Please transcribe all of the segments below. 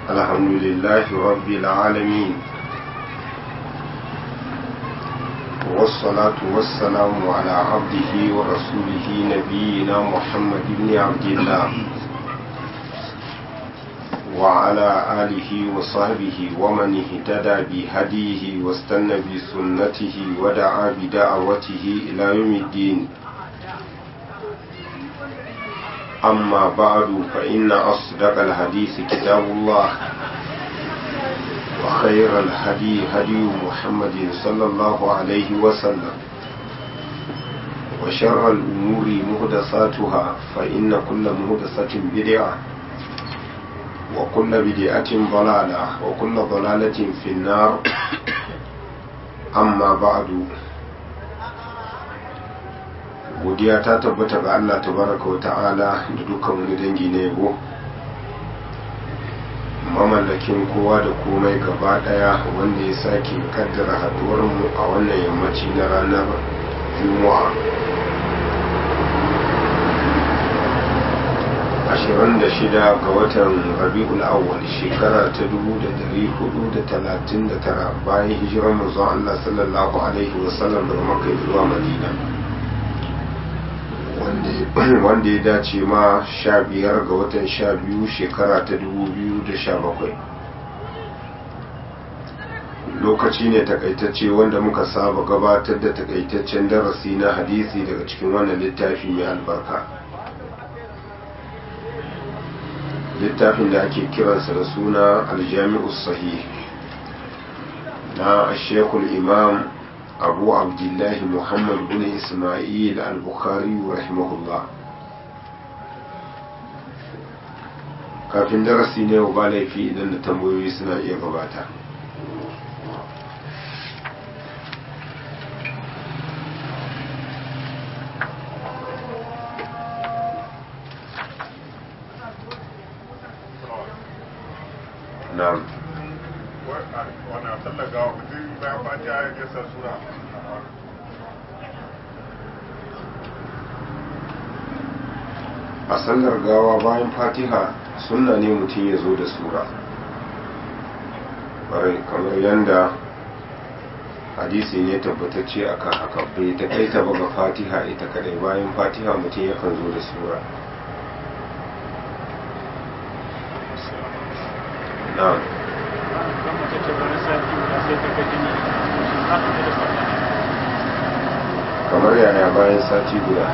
الحمد لله رب العالمين والصلاة والسلام على عبده ورسوله نبينا محمد بن عبد الله وعلى آله وصحبه ومن اهتدى بهديه واستنى بسنته ودعا بدعوته إلى يوم الدين أما بعد فإن أصدق الحديث كتاب الله وخير الهدي هدي محمد صلى الله عليه وسلم وشر الأمور مهدساتها فإن كل مهدسة بدعة وكل بدعة ضلالة وكل ضلالة في النار أما بعد godiya ta tabbata ga Allah tabaraka wa ta'ala da dukkan wani dangi na yabo mamallakin kowa da komai gaba daya wanda ya sake kaddara haduwar mu a wannan yammaci na ranar juma'a 26 ga watan rabi'ul awwal shekara ta 1439 bayan hijirar manzon Allah sallallahu alaihi wasallam daga makka zuwa madina wanda ya dace ma sha biyar ga watan sha biyu shekara ta dubu biyu da sha bakwai lokaci ne takaitacce wanda muka saba gabatar da takaitaccen darasi na hadisi daga cikin wannan littafi mai albarka littafin da ake kiransa da suna aljami'u sahih na shekul imam abu abdullahi muhammad bin ismail al-bukhari rahimahullah kafin darasi ne ba laifi idan da tambayoyi suna iya gabata na'am wannan sallar gawa mutum bayan fatiha ya gesa sura a sallar gawa bayan fatiha sunna ne mutum ya zo da sura ƙwarai kamar yadda hadisi ne tabbatacce akan haka bai ta kai ta ga fatiha ita kadai bayan fatiha mutum yakan zo da sura na'am kamar yaya bayan sati guda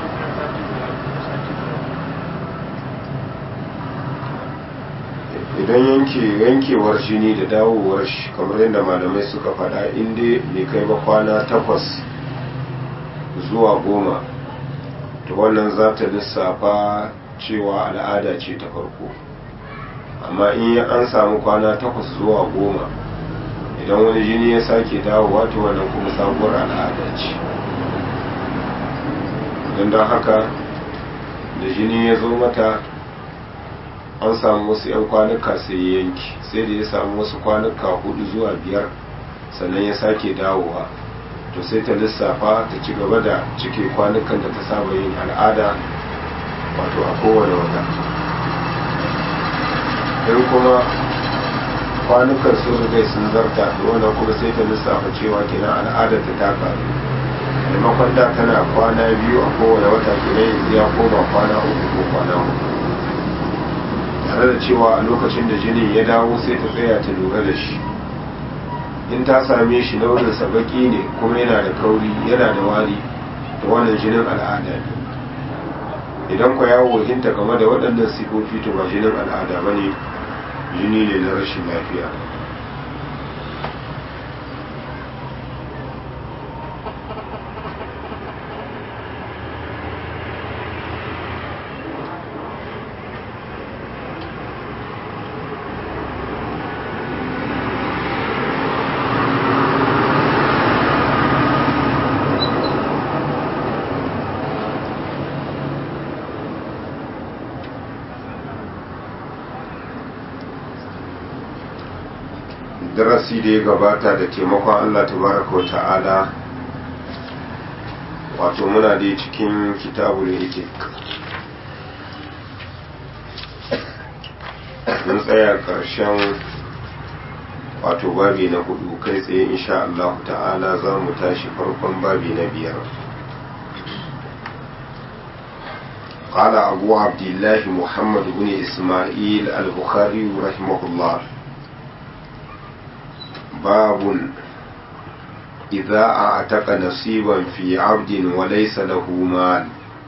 idan yanke yankewar jini da dawowar shi kamar yadda malamai suka faɗa inda bai kai ba kwana takwas zuwa goma to wannan za ta lissafa cewa al'ada ce ta farko amma in an samu kwana takwas zuwa goma idan wani jini ya sake dawowa to wannan kuma sabuwar al'ada ce don don haka da jini ya zo mata an samu wasu 'yan kwanuka sai ya yanki sai da ya samu wasu kwanuka hudu zuwa biyar sannan ya sake dawowa to sai ta lissafa ta ci gaba da cike kwanukan da ta saba yin al'ada wato a kowane wata in kuma kwanukan sun rigai sun zarta da wannan kuma sai ta lissafa cewa kenan al'adar ta ta karu maimakon da tana kwana biyu a kowane wata kenan yanzu ya koma kwana uku ko kwana uku tare da cewa a lokacin da jinin ya dawo sai ta tsaya ta lura da shi in ta same shi launinsa baki ne kuma yana da kauri yana da wari da wannan jinin al'ada ne idan kwa yawo hinta game da waɗannan sifofi to ba jinin al'ada ba ne jini ne na rashin lafiya darasi da ya gabata da taimakon Allah tabaraka wa ta'ala wato muna da cikin kitabul hikik mun tsaya ƙarshen wato babi na hudu kai tsaye insha Allah ta'ala za mu tashi farkon babi na biyar قال أبو عبد الله محمد بن إسماعيل البخاري رحمه الله باب إذا أعتق نصيبا في عبد وليس له مال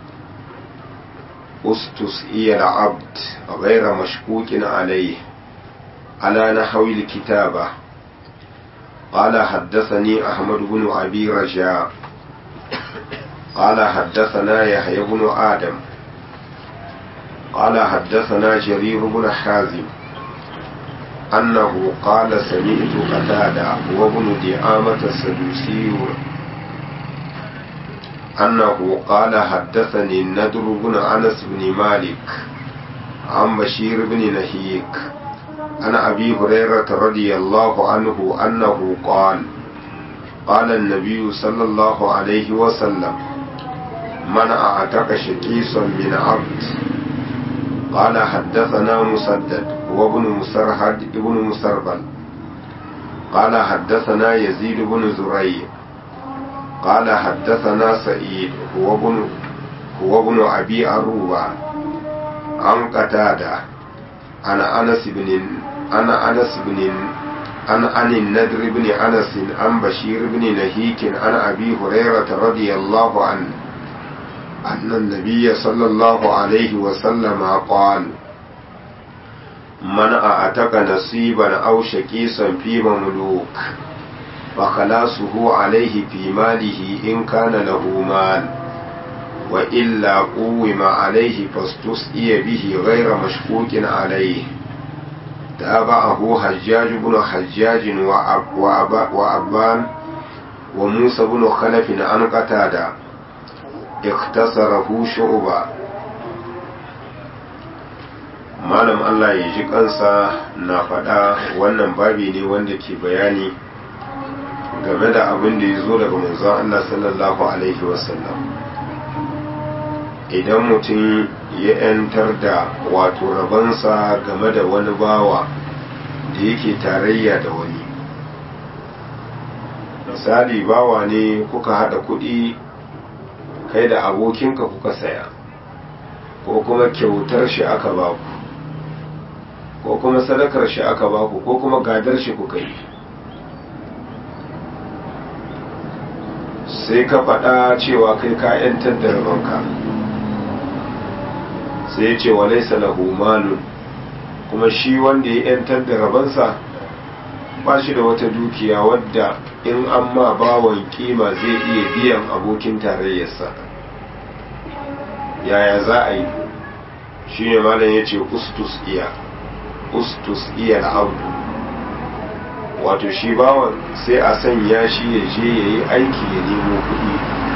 استسئي العبد غير مشكوك عليه على نحو الكتابة قال حدثني أحمد بن أبي رجاء قال حدثنا يحيى بن آدم قال حدثنا جرير بن حازم أنه قال سمعت قتادة وابن دعامة السدوسي أنه قال حدثني الندر بن أنس بن مالك عن بشير بن نهيك عن أبي هريرة رضي الله عنه أنه قال قال النبي صلى الله عليه وسلم من أعتق شكيسا من عبد قال حدثنا مسدد وابن مسرهد ابن مسربل قال حدثنا يزيد بن زريع قال حدثنا سعيد هو ابن هو ابن ابي اروبه عن قتاده انا انس بن انا انس بن عن عن النذر بن انس عن بشير بن نهيك عن ابي هريره رضي الله عنه أن النبي صلى الله عليه وسلم قال من أعتق نصيبا أو شكيسا في مملوك فخلاصه عليه في ماله إن كان له مال وإلا قوم عليه فاستسئي به غير مشكوك عليه تابعه حجاج بن حجاج وأب وأب وأبان وموسى بن خلف عن قتاده iktasarahu shu'ba malam Allah ya ji kansa na faɗa wannan babi ne wanda ke bayani game da abin da ya zo daga manzon Allah sallallahu alaihi wasallam idan mutum ya 'yantar da wato rabansa game da wani bawa da yake tarayya da wani misali bawa ne kuka haɗa kuɗi kai da abokinka kuka saya ko kuma kyautar shi aka baku ko kuma sadakar shi aka baku ko kuma gadar shi kuka yi sai ka faɗa cewa kai ka ‘yantar da rabanka sai ya ce walaisa lahu malun kuma shi wanda ya ‘yantar da rabansa ba shi da wata dukiya wadda in an ma bawon kima zai iya biyan abokin tarayyarsa yaya za a yi shi ne malam ya ce ustus iya ustus iya al'abdu wato shi bawon sai a sanya shi ya je ya yi aiki ya nemo kuɗi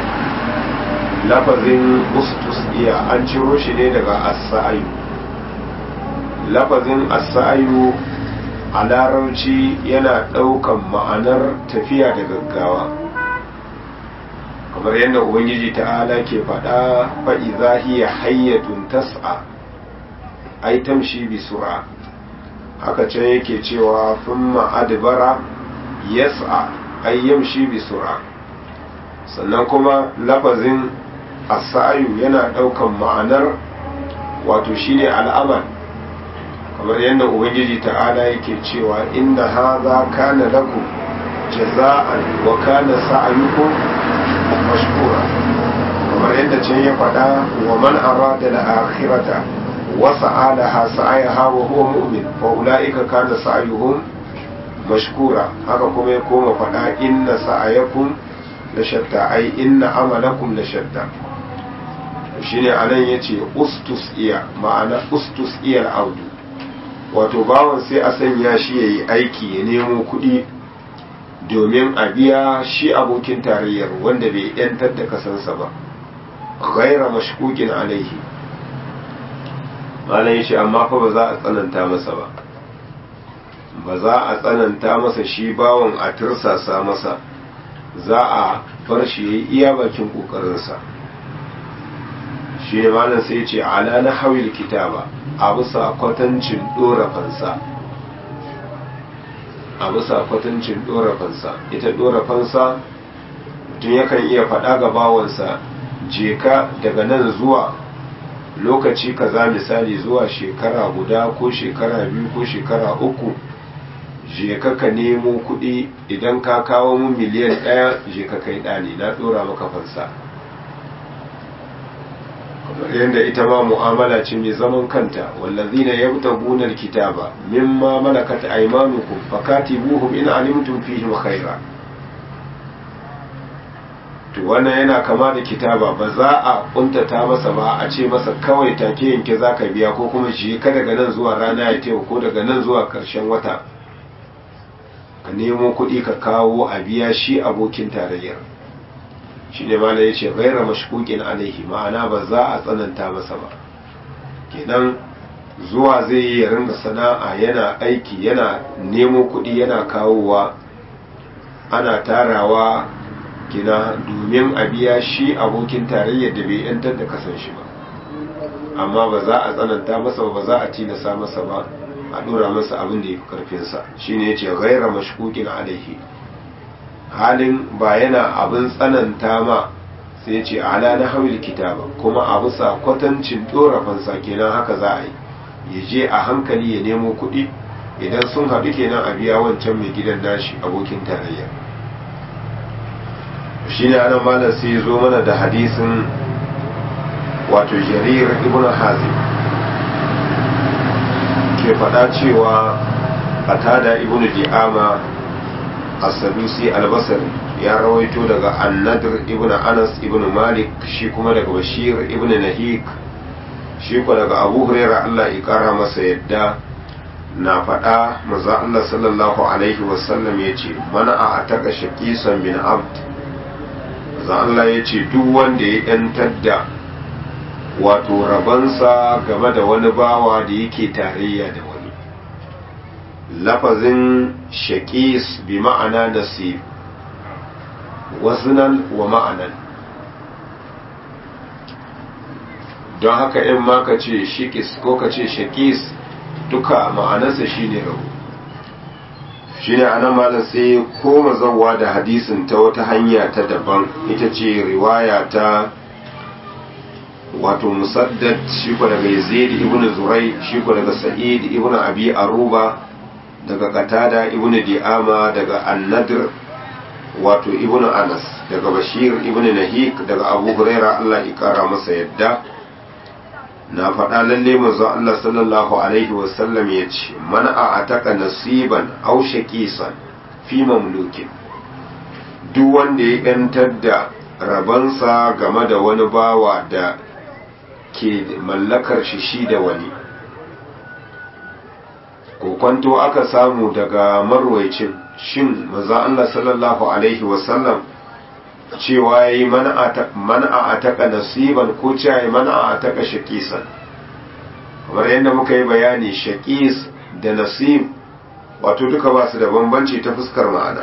lafazin ustus iya an ciro shi ne daga asa'ayu lafazin asa'ayu a larabci yana ɗaukan ma'anar tafiya da gaggawa kamar yadda ubangiji ta'ala ke faɗa fa'iza hiya hayyatun tas'a ai tamshi bi sura haka can yake cewa thumma adbara yas'a ai yamshi bi sura sannan kuma lafazin asayu yana ɗaukan ma'anar wato shine al'amal kamar yadda ubangiji ta'ala yake cewa inna hadha kana lakum jaza'an wa kana sa'yukum mashkura kamar yadda can ya faɗa wa man arada al-akhirata wa sa'alaha sa'ayaha wa huwa mu'min fa ulaika kana sa'yuhum mashkura haka kuma ya koma faɗa inna sa'ayakum la shatta ai inna amalakum la shatta shine anan yace ustus iya ma'ana ustus iya al-audu wato bawan sai a sanya shi ya yi aiki ya nemo kuɗi domin a biya shi abokin tarayyar wanda bai yantar da kasansa ba ghaira mashkukin alaihi malam shi amma fa ba za a tsananta masa ba ba za a tsananta masa shi bawan a tursasa masa za a bar shi ya yi iya bakin ƙoƙarinsa shi ne malam sai ce ala na hawil kitaba a bisa kwatancin dora fansa a bisa kwatancin dora fansa ita dora fansa mutum yakan iya faɗa ga bawansa je ka daga nan zuwa lokaci kaza misali zuwa shekara guda ko shekara biyu ko shekara uku je ka ka nemo kuɗi idan ka kawo mu miliyan ɗaya je ka kai ɗani na ɗora maka fansa kamar yadda ita ma mu'amala ce mai zaman kanta wallazina yabtaguna alkitaba mimma malakat aymanukum fakatibuhum in alimtum fihim khaira to wannan yana kama da kitaba ba za a kuntata masa ba a ce masa kawai take yanke zaka biya ko kuma shi ka daga nan zuwa rana ya tewa ko daga nan zuwa karshen wata ka nemo kuɗi ka kawo a biya shi abokin tarayyar shi ne ma ya ce gaira mashkukin alaihi ma'ana ba za a tsananta masa ba kenan zuwa zai yi ya ringa sana'a yana aiki yana nemo kuɗi yana kawowa ana tarawa kina domin a biya shi abokin tarayyar da bai yantar da kasan shi ba amma ba za a tsananta masa ba za a tilasa masa ba a dora masa abin da ya fi karfinsa shine ya ce gaira mashkukin alaihi halin ba yana abin tsananta ma sai ce ala na hawil kitaba kuma a bisa kwatancin fansa kenan haka za a yi ya je a hankali ya nemo kuɗi idan sun haɗu kenan a biya wancan mai gidan nashi abokin tarayya shi ne anan malam sai zo mana da hadisin wato jarir ibn hazim ke faɗa cewa qatada ibn di'ama as-sadusi al-basri ya rawaito daga an-nadr ibn anas ibn malik shi kuma daga bashir ibn nahik shi kuma daga abu hurairah Allah ya kara masa yadda na faɗa maza Allah sallallahu alaihi wasallam ya ce mana a ataka shaqisan min abd maza Allah ya ce duk wanda ya yantar da wato rabansa game da wani bawa da yake tarayya da wani lafazin shaƙis bi ma'ana nasib wasunan wa ma'anan don haka in ma ka ce shikis ko ka ce shaƙis duka ma'anarsa shine rabu shine anan malam sai koma zauwa da hadisin ta wata hanya ta daban ita ce riwaya ta wato musaddad shi ko daga yazid ibn zurai shi ko daga sa'id ibn abi aruba daga qatada ibn di'ama daga an-nadr wato ibn anas daga bashir ibn nahik daga abu huraira Allah ya kara masa yadda na faɗa lalle manzo Allah sallallahu alaihi wasallam ya ce man a ataka nasiban aw shaqisan fi mamlukin duk wanda ya yantar da rabansa game da wani bawa da ke mallakar shi shi da wani kokwanto aka samu daga marwaicin shin maza Allah sallallahu alaihi wasallam cewa ya yi mana a taka nasiban ko cewa ya mana a taka shakisan kamar yadda muka yi bayani shakis da nasib wato duka ba su da bambanci ta fuskar ma'ana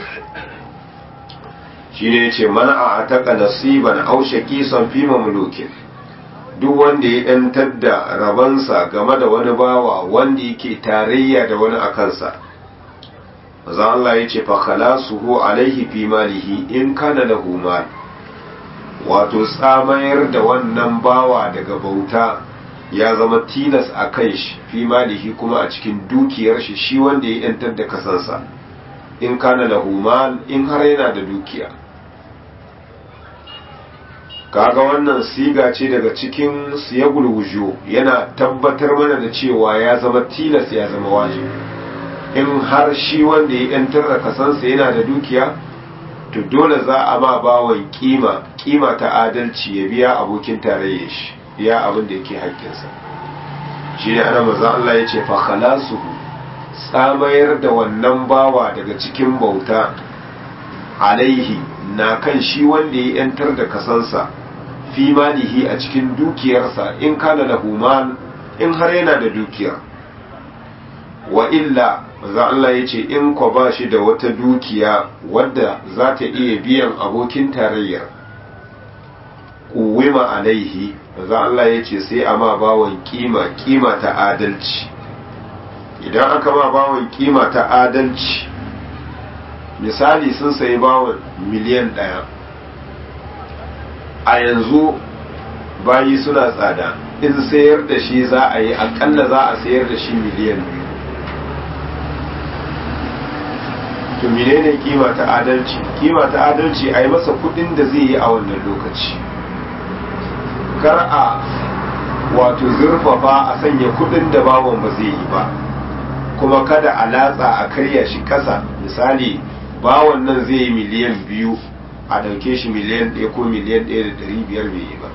shi ne ce mana a taka nasiban au shakisan fi mamlukin duk wanda ya ‘yantar da rabansa game da wani bawa wanda yake tarayya da wani a kansa maza Allah ya ce fakala suhu alaihi fi malihi in kana da mal wato tsamayar da wannan bawa daga bauta ya zama tilas a kan shi fi malihi kuma a cikin dukiyar shi shi wanda ya ‘yantar da kasansa in kana da mal in har yana da dukiya kaga wannan siga ce daga cikin siyagul wujo yana tabbatar mana da cewa ya zama tilas ya zama wajibi in har shi wanda ya yantar da kasansa yana da dukiya to dole za a ma bawan kima kima ta adalci ya biya abokin tarayya shi biya abin da yake haƙƙinsa shi ne ana maza Allah ya ce fa khalasuhu tsamayar da wannan bawa daga cikin bauta alaihi na kan shi wanda ya yantar da kasansa fi malihi a cikin dukiyarsa in kana lahu mal in har yana da dukiya wa illa za Allah ya ce in ko ba shi da wata dukiya wadda za ta iya biyan abokin tarayyar kuwima alaihi manzo Allah ya ce sai a ma bawon kima kima ta adalci idan aka ma bawon kima ta adalci misali sun sayi bawon miliyan ɗaya a yanzu bayi suna tsada in sayar da shi za a yi akalla za a sayar da shi miliyan biyu to menene kima ta adalci kima ta adalci a yi masa kudin da zai yi a wannan lokaci kar a wato zurfafa a sanya kudin da bawon ba zai yi ba kuma kada a latsa a karya shi kasa misali bawon nan zai yi miliyan biyu a dauke shi miliyan ɗaya ko miliyan ɗaya da ɗari biyar bai yi ba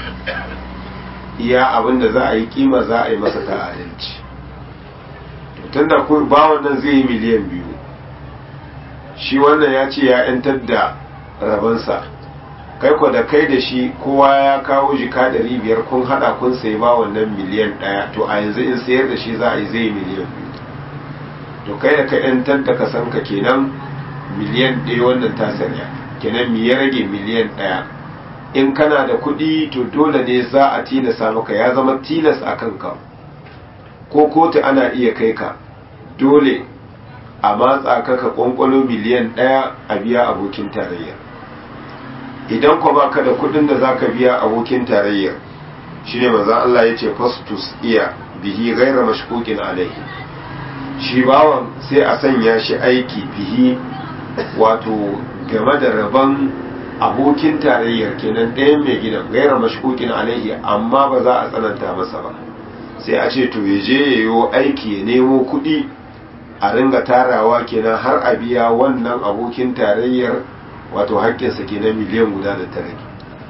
iya abin da za a yi kima za a yi masa ta adalci tun da bawon nan zai yi miliyan biyu shi wannan ya ce ya 'yantar da rabansa kai ko da kai da shi kowa ya kawo jika ɗari biyar kun haɗa kun sai ba wannan miliyan ɗaya to a yanzu in sayar da shi za a yi zai miliyan biyu to kai da ka 'yantar da ka san ka kenan miliyan ɗaya wannan ta sanya kenan mi ya rage miliyan ɗaya in kana da kuɗi to dole ne za a tilasa maka ya zama tilas a kanka ko kotu ana iya kai ka dole a matsa ka ka kwankwalo miliyan ɗaya a biya abokin tarayya idan kwa baka da kuɗin da zaka biya abokin tarayya shine manzon Allah ya ce fastus iya bihi gaira mashkukin alaihi shi bawan sai a sanya shi aiki bihi wato game da rabon abokin tarayyar kenan ɗayan mai gidan gaira mashkukin alaihi amma ba za a tsananta masa ba sai a ce to ya je ya yi aiki ya nemo kuɗi a ringa tarawa kenan har a biya wannan abokin tarayyar wato haƙƙinsa kenan miliyan guda da ta rage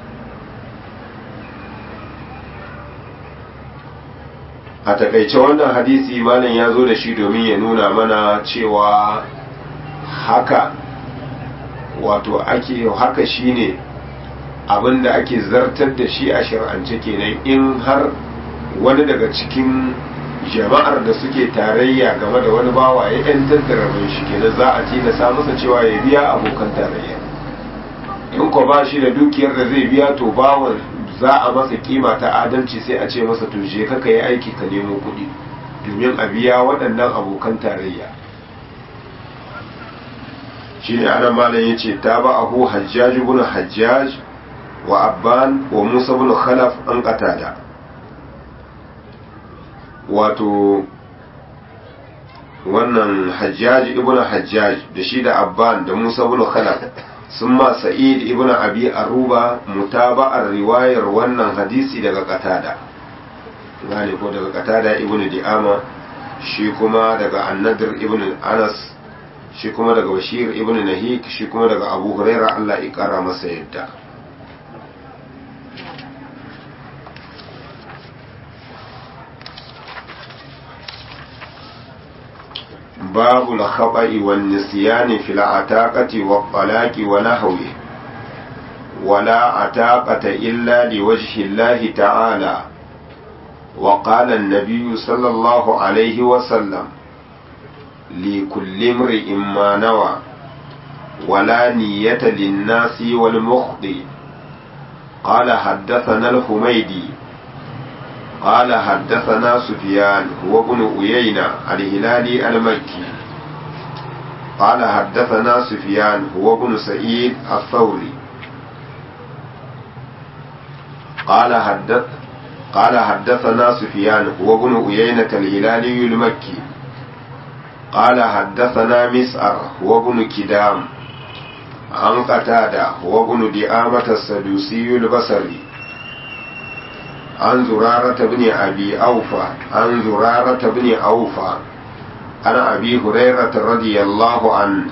a takaice wannan hadisi malam ya zo da shi domin ya nuna mana cewa haka wato ake haka shine abinda ake zartar da shi a shir'ance kenan in har wani daga cikin jama'ar da suke tarayya game da wani bawa ya yantar da rabin shi kenan za a tilasa masa cewa ya biya abokan tarayya in ko ba shi da dukiyar da zai biya to bawan za a masa kima ta adalci sai a ce masa to je ka yi aiki ka nemo kuɗi domin a biya waɗannan abokan tarayya shine ana malam yace ta ba ahu hajjaj ibn hajjaj wa abban wa musa ibn khalaf an qatada wato wannan hajjaj ibn hajjaj da shi da abban da musa ibn khalaf sun ma sa'id ibn abi aruba mutaba'ar riwayar wannan hadisi daga qatada gane ko daga qatada ibn di'ama shi kuma daga annadir ibn anas shi kuma daga bashir ibn nahik shi kuma daga abu huraira Allah ya kara masa yadda باب الخطأ والنسيان في العتاقة والطلاق ونحوه ولا عتاقة إلا لوجه الله تعالى وقال النبي صلى الله عليه وسلم لكل امرئ ما نوى ولا نية للناس والمخطئ قال حدثنا الحميدي قال حدثنا سفيان هو ابن أيينة الهلالي المكي قال حدثنا سفيان هو ابن سعيد الثوري قال حدث قال حدثنا سفيان هو ابن أيينة الهلالي المكي قال حدثنا مسعر هو ابن كدام عن قتادة هو ابن دعامة السدوسي البصري عن زرارة بن أبي أوفى عن زرارة بن أوفى عن أبي هريرة رضي الله عنه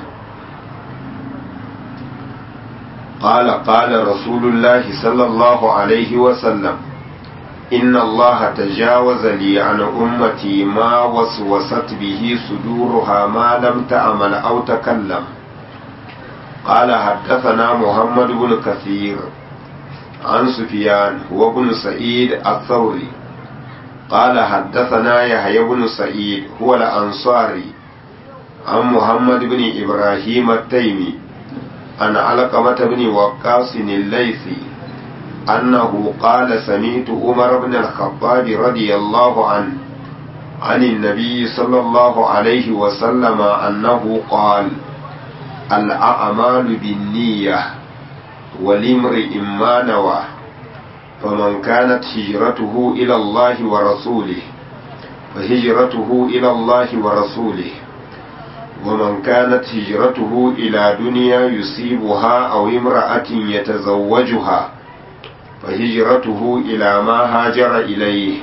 قال قال رسول الله صلى الله عليه وسلم إن الله تجاوز لي عن أمتي ما وسوست به صدورها ما لم تعمل أو تكلم قال حدثنا محمد بن كثير عن سفيان هو ابن سعيد الثوري قال حدثنا يحيى بن سعيد هو الأنصاري عن محمد بن إبراهيم التيمي عن علقمة بن وقاص الليثي أنه قال سمعت عمر بن الخطاب رضي الله عنه عن النبي صلى الله عليه وسلم أنه قال الأعمال بالنية ولامرئ ما نوى فمن كانت هجرته إلى الله ورسوله فهجرته إلى الله ورسوله ومن كانت هجرته إلى دنيا يصيبها أو امرأة يتزوجها فهجرته إلى ما هاجر إليه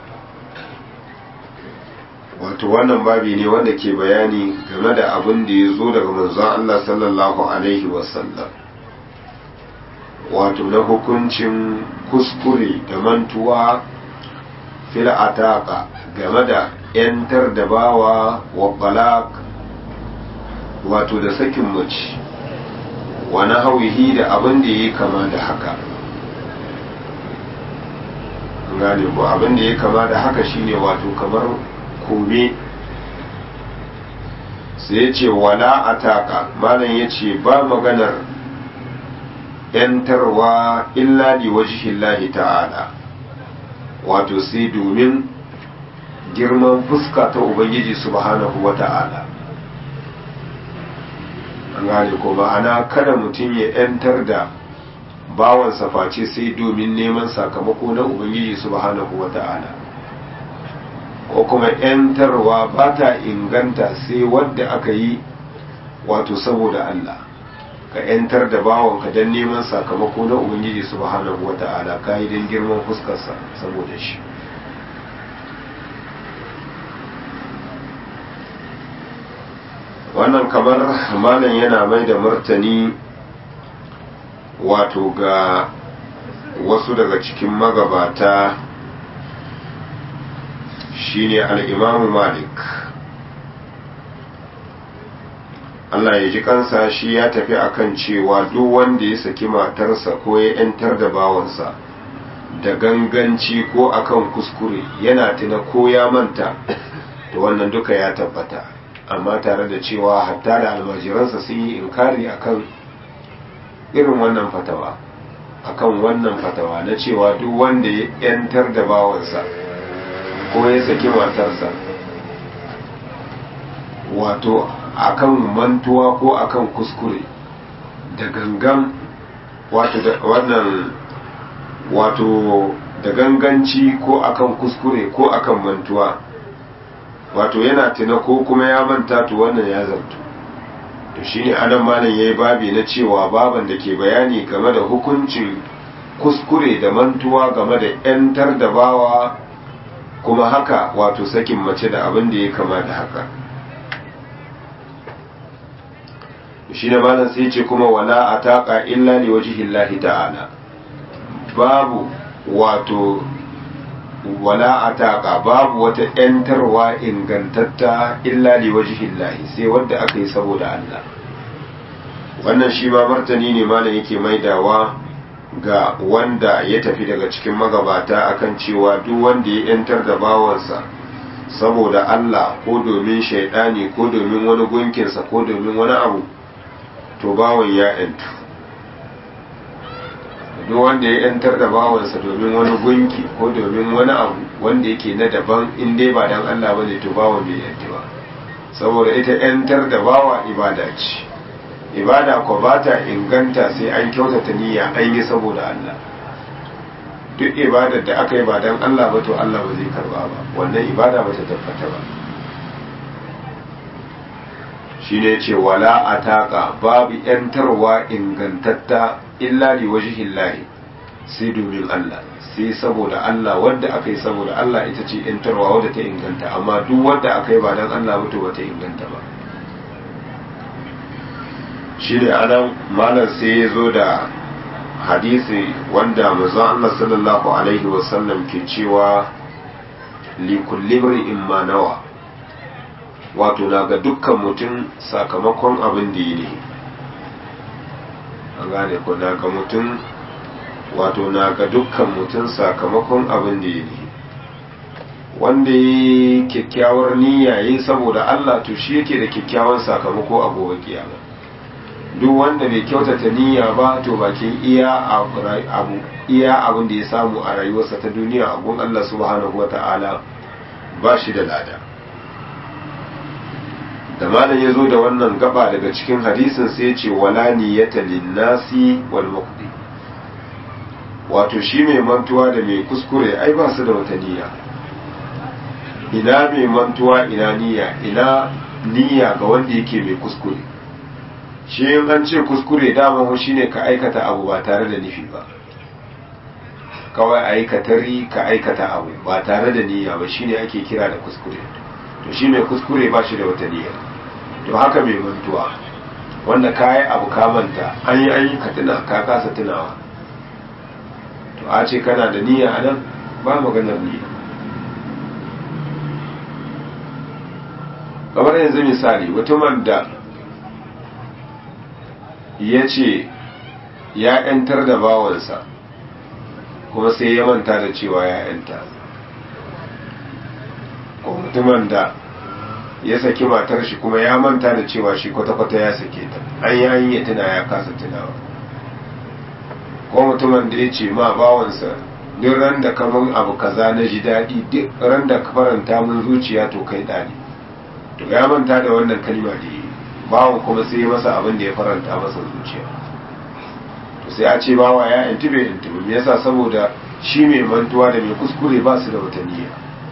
wato wannan babi ne wanda ke bayani game da abin da ya zo daga manzon Allah sallallahu alaihi wasallam wato na hukuncin kuskure da mantuwa fil ataka game da yantar da bawa wa balak wato da sakin mace wani hauhi da abin da ya kama da haka gane ko abin da ya kama da haka shine wato kamar kome sai ya ce wala ataka malam ya ce ba maganar yantarwa illa li wajhillahi ta'ala wato sai domin girman fuska ta ubangiji subhanahu wa ta'ala an gane ko ma'ana kada mutum ya yantar da bawansa face sai domin neman sakamako na ubangiji subhanahu wa ta'ala ko kuma yantarwa ba ta inganta sai wadda aka yi wato saboda Allah ka yantar da bawanka don neman sakamako na ubangiji subhanahu wa ta'ala ka yi don girman fuskarsa saboda shi wannan kamar malam yana mai da martani wato ga wasu daga cikin magabata shine al'imamu malik Allah ya ji kansa shi ya tafi akan cewa duk wanda ya saki matarsa ko ya ‘yantar da bawansa da ganganci ko akan kuskure yana tuna ko ya manta da wannan duka ya tabbata amma tare da cewa hatta da almajiransa sun yi inkari akan irin wannan fatawa akan wannan fatawa na cewa duk wanda ya ‘yantar da bawansa ko ya saki matarsa wato akan mantuwa ko akan kuskure da gangan wato da wannan wato da ganganci ko akan kuskure ko akan mantuwa wato yana tuna ko kuma ya manta to wannan ya zartu to shine adam malam yayi babi na cewa baban da ke bayani game da hukuncin kuskure da mantuwa game da yantar da bawa kuma haka wato sakin mace da abin da ya kama da haka shi ne malam sai ce kuma wala ataqa illa li wajhillahi ta'ala babu wato wala ataqa babu wata yantarwa ingantatta illa li wajhillahi sai wadda aka yi saboda Allah wannan shi ma martani ne malam yake maidawa ga wanda ya tafi daga cikin magabata akan cewa duk wanda ya yantar da bawansa saboda Allah ko domin shaidani ko domin wani gunkinsa ko domin wani abu to bawan ya yantu duk wanda ya yantar da bawansa domin wani gunki ko domin wani abu wanda yake na daban in dai ba dan Allah bane to bawan bai yantu ba saboda ita yantar da bawa ibada ce ibada ko ba ta inganta sai an kyautata niyya an yi saboda Allah duk ibadar da aka yi ba dan Allah ba to Allah ba zai karba ba wannan ibada ba ta tabbata ba shine ce wala ataka babu yantarwa ingantatta illa li wajhillahi sai domin Allah sai saboda Allah wanda aka yi saboda Allah ita ce yantarwa wadda ta inganta amma duk wanda aka yi ba dan Allah ba to ba ta inganta ba shi da anan malam sai ya zo da hadisi wanda manzon Allah sallallahu alaihi wasallam ke cewa li kulli in ma nawa wato na ga dukkan mutum sakamakon abin da yi ne an gane ko na ga mutum wato na ga dukkan mutum sakamakon abin da yi ne wanda yi kyakkyawar niyya yi saboda Allah to shi yake da kyakkyawan sakamako a gobe kiyama duk wanda bai kyautata niyya ba to bakin iya abu iya abin da ya samu a rayuwarsa ta duniya a gun Allah subhanahu wata'ala ba shi da lada da malam ya zo da wannan gaba daga cikin hadisin sai ce wala niyyata linnasi wal muqdi wato shi mai mantuwa da mai kuskure ai ba su da wata niyya ina mai mantuwa ina niyya ina niyya ga wanda yake mai kuskure shi yin an ce kuskure dama shi ne ka aikata abu ba tare da nufi ba kawai aikatari ka aikata abu ba tare da niyya ba shine ake kira da kuskure to shi mai kuskure ba shi da wata niyya to haka mai mantuwa wanda ka yi abu ka manta an yi an yi ka tuna ka kasa tunawa to a ce kana da niyya a nan ba maganar niyya kamar yanzu misali mutumin da ya ce ya 'yantar da bawansa kuma sai ya manta da cewa ya 'yanta ko mutumin da ya saki matar shi kuma ya manta da cewa shi kwata-kwata ya sake ta an yi an yi tuna ya kasa tunawa ko mutumin da ya ce ma bawansa duk ran da kaman abu kaza na ji daɗi duk ran da ka faranta mun zuciya to kai ɗani to ya manta da wannan kalma da yi bawan kuma sai ya masa abin da ya faranta masa zuciya to sai a ce bawa ya yanti bai yanti ba me yasa saboda shi mai mantuwa da mai kuskure ba su da wata niyya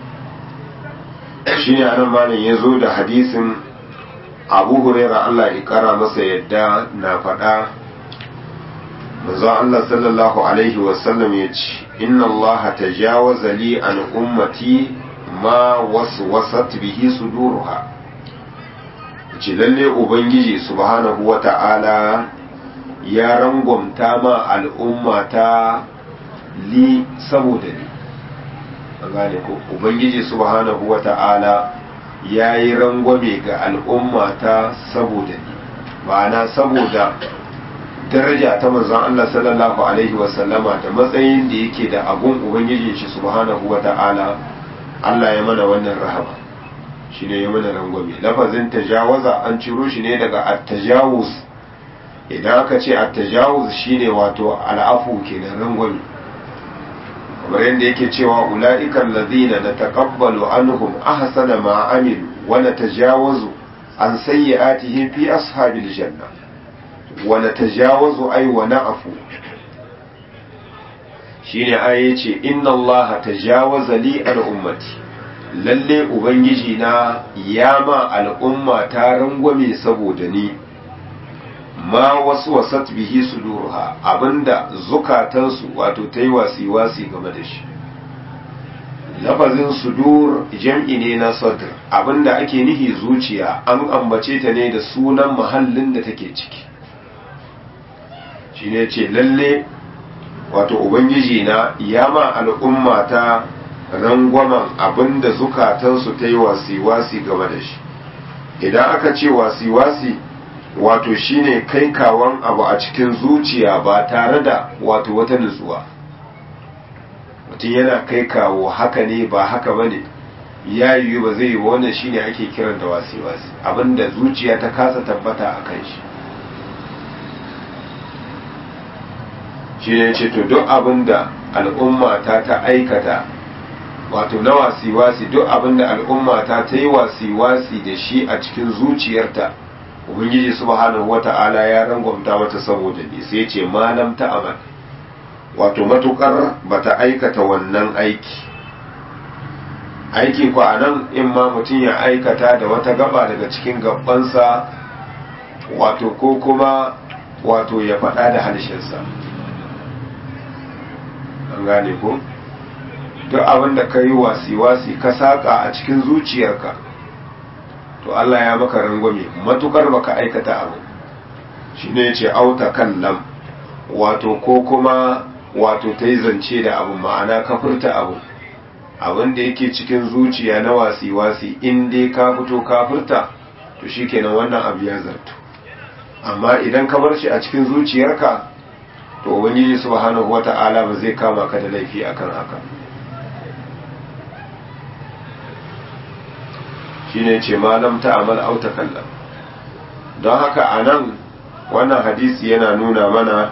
shine anan malam ya zo da hadisin abu huraira Allah ya kara masa yadda na faɗa manzo Allah sallallahu alaihi wasallam ya ce inna Allah tajawaza li an ummati ma waswasat bihi suduruha ce lalle ubangiji subhanahu wata'ala ya rangwamta ma al'ummata li saboda ni an gane ko ubangiji subhanahu wata'ala ya yi rangwame ga al'ummata saboda ni ma'ana saboda daraja ta manzon Allah sallallahu alaihi wasallama da matsayin da yake da abun ubangiji shi subhanahu wata'ala Allah ya mana wannan rahama shi ne ya mana rangwame lafazin tajawaza an ciro shi ne daga at-tajawuz idan aka ce at-tajawuz shine wato al'afu kenan rangwame kamar yadda yake cewa ula'ikan lazina na taƙabbalu anhum ahsana ma amilu wa natajawazu an sayyi'atihim fi ashabil janna wa natajawazu ay wa na'fu shine ayi ce inna Allah tajawaza li al ummati lalle ubangiji na ya ma al'umma ta rangwame saboda ni ma wasu wasat bihi suduruha abinda zukatansu wato ta yi wasi-wasi game da shi lafazin sudur jam'i ne na sadr abinda ake nihi zuciya an ambace ta ne da sunan mahallin da take ciki shi ne ce lalle wato ubangiji na ya ma al'umma ta rangwamen abinda zukatansu ta yi wasi-wasi game da shi idan aka ce wasi-wasi wato shine kai kawan abu a cikin zuciya ba tare da wato wata nutsuwa mutum yana kai kawo haka ne ba haka ba ne ya yiwu ba zai yi wannan shine ake kiran da wasi-wasi abinda zuciya ta kasa tabbata a kan shi shi ne ce to duk abinda al'umma ta ta aikata wato na wasi-wasi duk abinda al'umma ta ta yi wasi-wasi da shi a cikin zuciyarta ubangiji subhanahu wata'ala ya rangwamta mata saboda ne sai ce malam ta amal wato matukar bata aikata wannan aiki aiki ko anan in ma mutum ya aikata da wata gaba daga cikin gabansa wato ko kuma wato ya faɗa da harshensa an gane ko duk abin da ka yi wasi-wasi ka saƙa a cikin zuciyarka to Allah ya maka rangwame matukar baka aikata abu shi ne ce auta kan lam wato ko kuma wato ta yi zance da abu ma'ana ka furta abu abin da yake cikin zuciya na wasi-wasi in dai ka fito ka furta to shi kenan wannan abu ya zartu amma idan ka bar shi a cikin zuciyarka to ubangiji subhanahu wata'ala ba zai kama ka da laifi akan haka shine ce malam ta amal auta kallon don haka a nan wannan hadisi yana nuna mana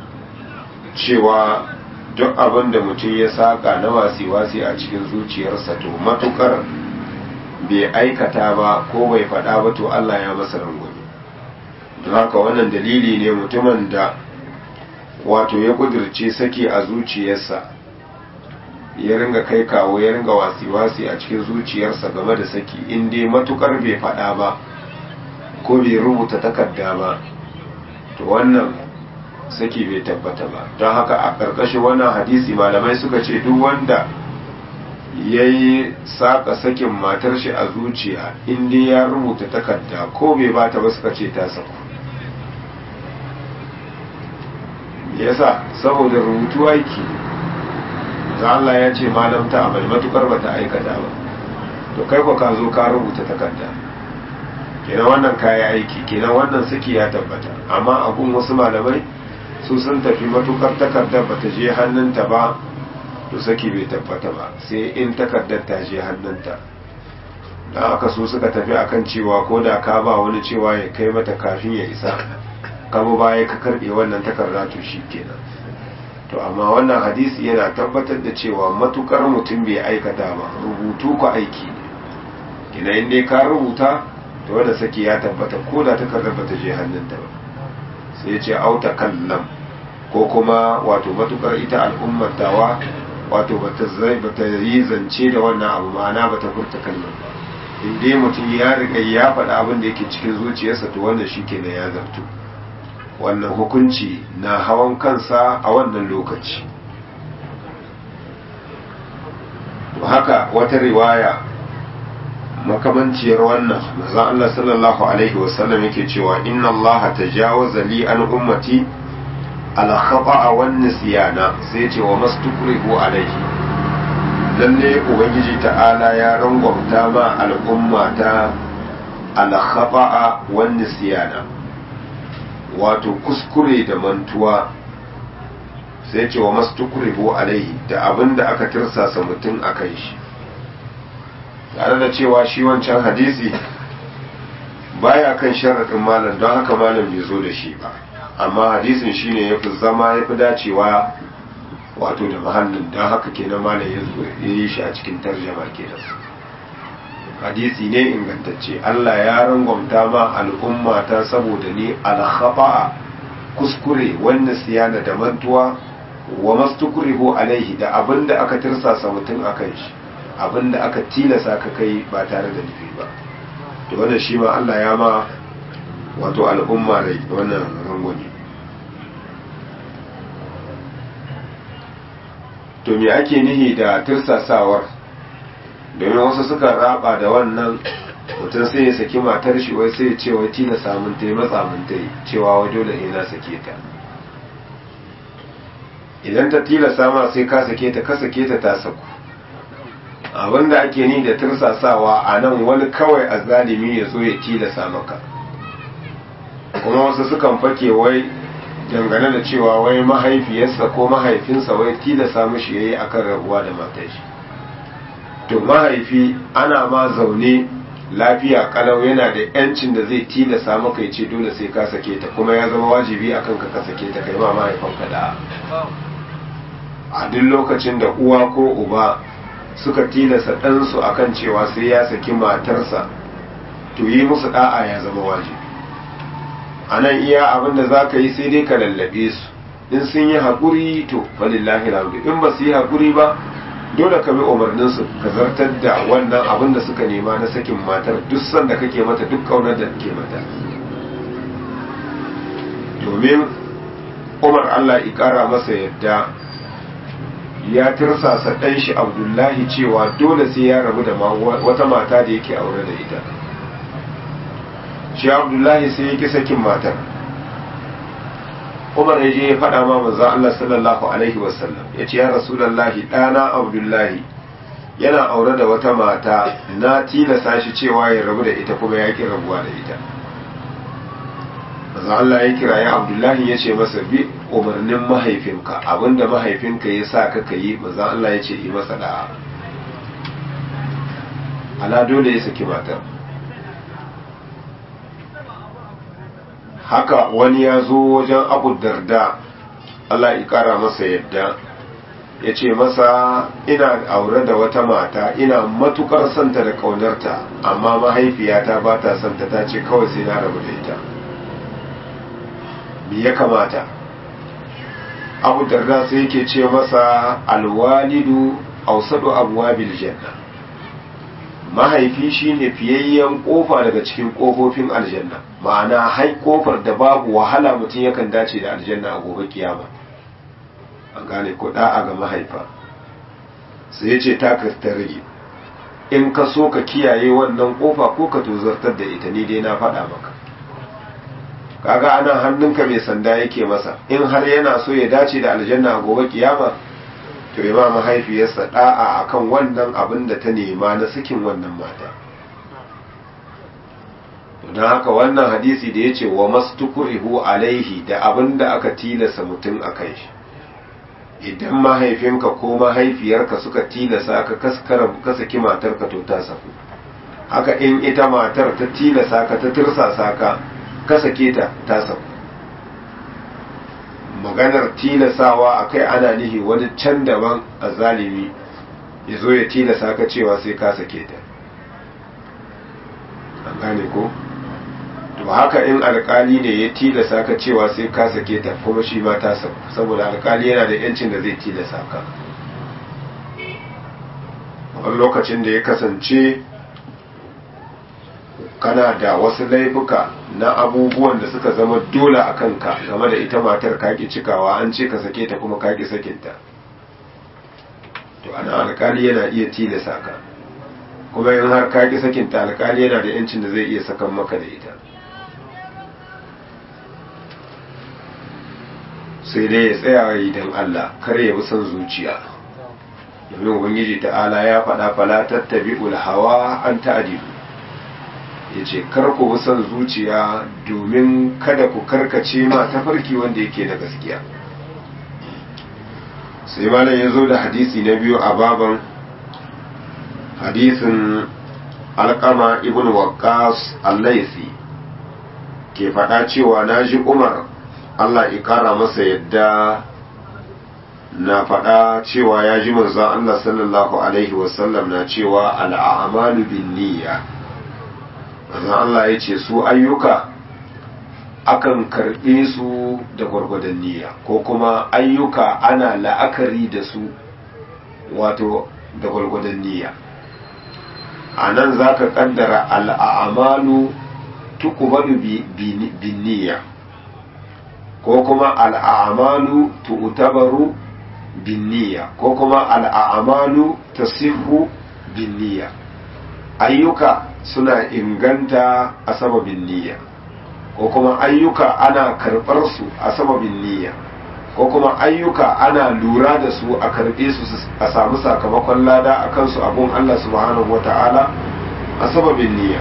cewa duk abin da mutum ya saka na wasi-wasi a cikin zuciyarsa to matukar bai aikata ba ko bai faɗa ba to Allah ya masa rangwame don haka wannan dalili ne mutumin da wato ya kudirce saki a zuciyarsa ya ringa kai kawo ya ringa wasi-wasi a cikin zuciyarsa game da saki in dai matukar bai faɗa ba ko bai rubuta takarda ba to wannan saki bai tabbata ba don haka a ƙarƙashin wannan hadisi malamai suka ce duk wanda ya yi saƙa sakin matar shi a zuciya in dai ya rubuta takarda ko bai bata ba suka ce ta saku yasa saboda rubutu aiki da Allah ya ce malam ta amal matukar bata aikata ba to kai ko ka zo ka rubuta takarda kenan wannan kaya aiki kenan wannan saki ya tabbata amma abun wasu malamai su sun tafi matukar takardar bata je hannunta ba to saki bai tabbata ba sai in takardar ta je hannunta da aka su suka tafi akan cewa ko da ka ba wani cewa ya kai mata kafin ya isa kama baya ka karbe wannan takarda to shi kenan to amma wannan hadisi yana tabbatar da cewa matukar mutum bai aikata ba rubutu ko aiki ne kina in dai ka rubuta to wanda saki ya tabbata ko da takardar ba ta je hannunta ba sai ya ce auta kallam ko kuma wato matukar ita al'ummar tawa wato bata zai bata yi zance da wannan abu ma'ana bata furta kalmar ba in dai mutum ya riga ya faɗa abin da yake cikin zuciyarsa to wannan shi kenan ya zartu wannan hukunci na hawan kansa a wannan lokaci haka wata riwaya makamanciyar wannan maza Allah sallallahu alaihi wasallam yake cewa inna Allah tajawaza li an ummati ala khata'a wan nisyana sai ce wa mastukrihu alaihi lalle ubangiji ta'ala ya rangwamta ma al'umma ta ala khata'a wan nisyana wato kuskure da mantuwa sai ce wa mastukrihu alaihi da abinda aka tirsasa mutum akan shi tare da cewa shi wancan hadisi baya kan sharaɗin malam don haka malam bai zo da shi ba amma hadisin shine ya fi zama ya fi dacewa wato da mahallin don haka kenan malam ya yi shi a cikin tarjama kenan hadisi ne ingantacce Allah ya rangwamta ma al'umma ta saboda ni alhaba'a kuskure wanda siyana da mantuwa wa mastukrihu alaihi da abinda aka tirsasa mutum akan shi abinda aka tilasa ka kai ba tare da nufi ba to wannan shi ma Allah ya ma wato al'umma rai wannan rangwani to me ake nihi da tirsasawar domin wasu suka raba da wannan mutum sai ya saki matar shi wai sai ya ce wai tilasa mun ta yi matsa mun ta yi cewa wai dole ne na sake ta idan ta tilasa ma sai ka sake ta ka sake ta ta saku abinda ake ni da tursasawa a nan wani kawai azzalimi ya zo ya tilasa maka kuma wasu sukan fake wai dangane da cewa wai mahaifiyarsa ko mahaifinsa wai tilasa mishi yayi akan rabuwa da matar shi to mahaifi ana ma zaune lafiya kalau yana da yancin da zai tilasa maka ya ce dole sai ka sake ta kuma ya zama wajibi akan ka ka sake ta kai ma mahaifanka da a duk lokacin da uwa ko uba suka tilasa ɗansu akan cewa sai ya saki matarsa to yi musu ɗa'a ya zama wajibi a nan iya abin da za ka yi sai dai ka lallabe su in sun yi haƙuri to falillahi alhamdu in ba su yi haƙuri ba dole ka bi umarninsu ka zartar da wannan abin da suka nema na sakin matar duk sanda kake mata duk ƙaunar da ke mata domin umar allah ƙara masa yadda ya tirsasa ɗan shi abdullahi cewa dole sai ya rabu da wata mata da yake aure da ita shi abdullahi sai ya ki sakin matar umar ya je ya faɗa ma manzan Allah sallallahu alaihi wasallam ya ce ya rasulallahi ɗana abdullahi yana aure da wata mata na tilasa shi cewa ya rabu da ita kuma ya ki rabuwa da ita manzan Allah ya kira ya abdullahi ya ce masa bi umarnin mahaifinka abinda mahaifinka ya sa ka yi manzan Allah ya ce yi masa da'a ala dole ya saki matar haka wani ya zo wajen abu darda Allah ya kara masa yadda ya ce masa ina aure da wata mata ina matukar santa da kaunarta amma mahaifiyata ba ta santa ta ce kawai sai na rabu da ita me ya kamata abu darda sai yake ce masa alwalidu ausadu abwabil janna mahaifi shine fiyayyen kofa daga cikin kofofin aljanna ma'ana hai kofar da babu wahala mutum yakan dace da aljanna a gobe kiyama an gane ko da'a ga mahaifa sai ya ce ta ta rage in ka so ka kiyaye wannan kofa ko ka tozartar da ita ni dai na faɗa maka kaga anan hannunka mai sanda yake masa in har yana so ya dace da aljanna a gobe kiyama to ya ma mahaifiyarsa da'a akan wannan abin da ta nema na sakin wannan mata don haka wannan hadisi da ya ce wa mastukurihu alaihi da abin da aka tilasa mutum a kan shi idan mahaifinka ko mahaifiyarka suka tilasa ka kaskara ka saki matarka to ta saku haka in ita matar ta tilasa ka ta tirsasa ka ka sake ta ta saku maganar tilasawa a kai ana nihi wani can daban a zalimi ya zo ya tilasa ka cewa sai ka sake ta an gane ko to haka in alkali ne ya tilasa ka cewa sai ka sake ta kuma shi ma ta saku saboda alkali yana da yancin da zai tilasa ka wani lokacin da ya kasance kana da wasu laifuka na abubuwan da suka zama dole a kanka game da ita matar kaki cikawa an ce ka sake ta kuma kaki sakinta to ana alkali yana iya tilasa ka kuma in har kaki sakinta alkali yana da yancin da zai iya sakan maka da ita sai dai ya tsaya idan Allah kar ya bi son zuciya domin ubangiji ta'ala ya faɗa fala tattabi'ul hawa an ta'dilu ya ce ku bi son zuciya domin kada ku karkace ma tafarki wanda yake da gaskiya sai malam ya zo da hadisi na biyu a baban hadisin alkama ibn waqqas allaisi ke faɗa cewa na ji umar allah ikara masa yadda na faɗa cewa ya ji manzon allah sallallahu alaihi wasallam na cewa al'amalu bin niyya manzon Allah ya ce su ayyuka akan karɓe su da gwargwadon niyya ko kuma ayyuka ana la'akari da su wato da gwargwadon niyya a nan za ka ƙaddara al'amalu tukubalu bin niyya ko kuma al'amalu tu'tabaru bin niyya ko kuma al'amalu tasihu bin niyya ayyuka suna inganta a sababin niyya ko kuma ayyuka ana karɓar su a sababin niyya ko kuma ayyuka ana lura da su a karɓe su a samu sakamakon lada a kansu abun Allah subhanahu wa ta'ala a sababin niyya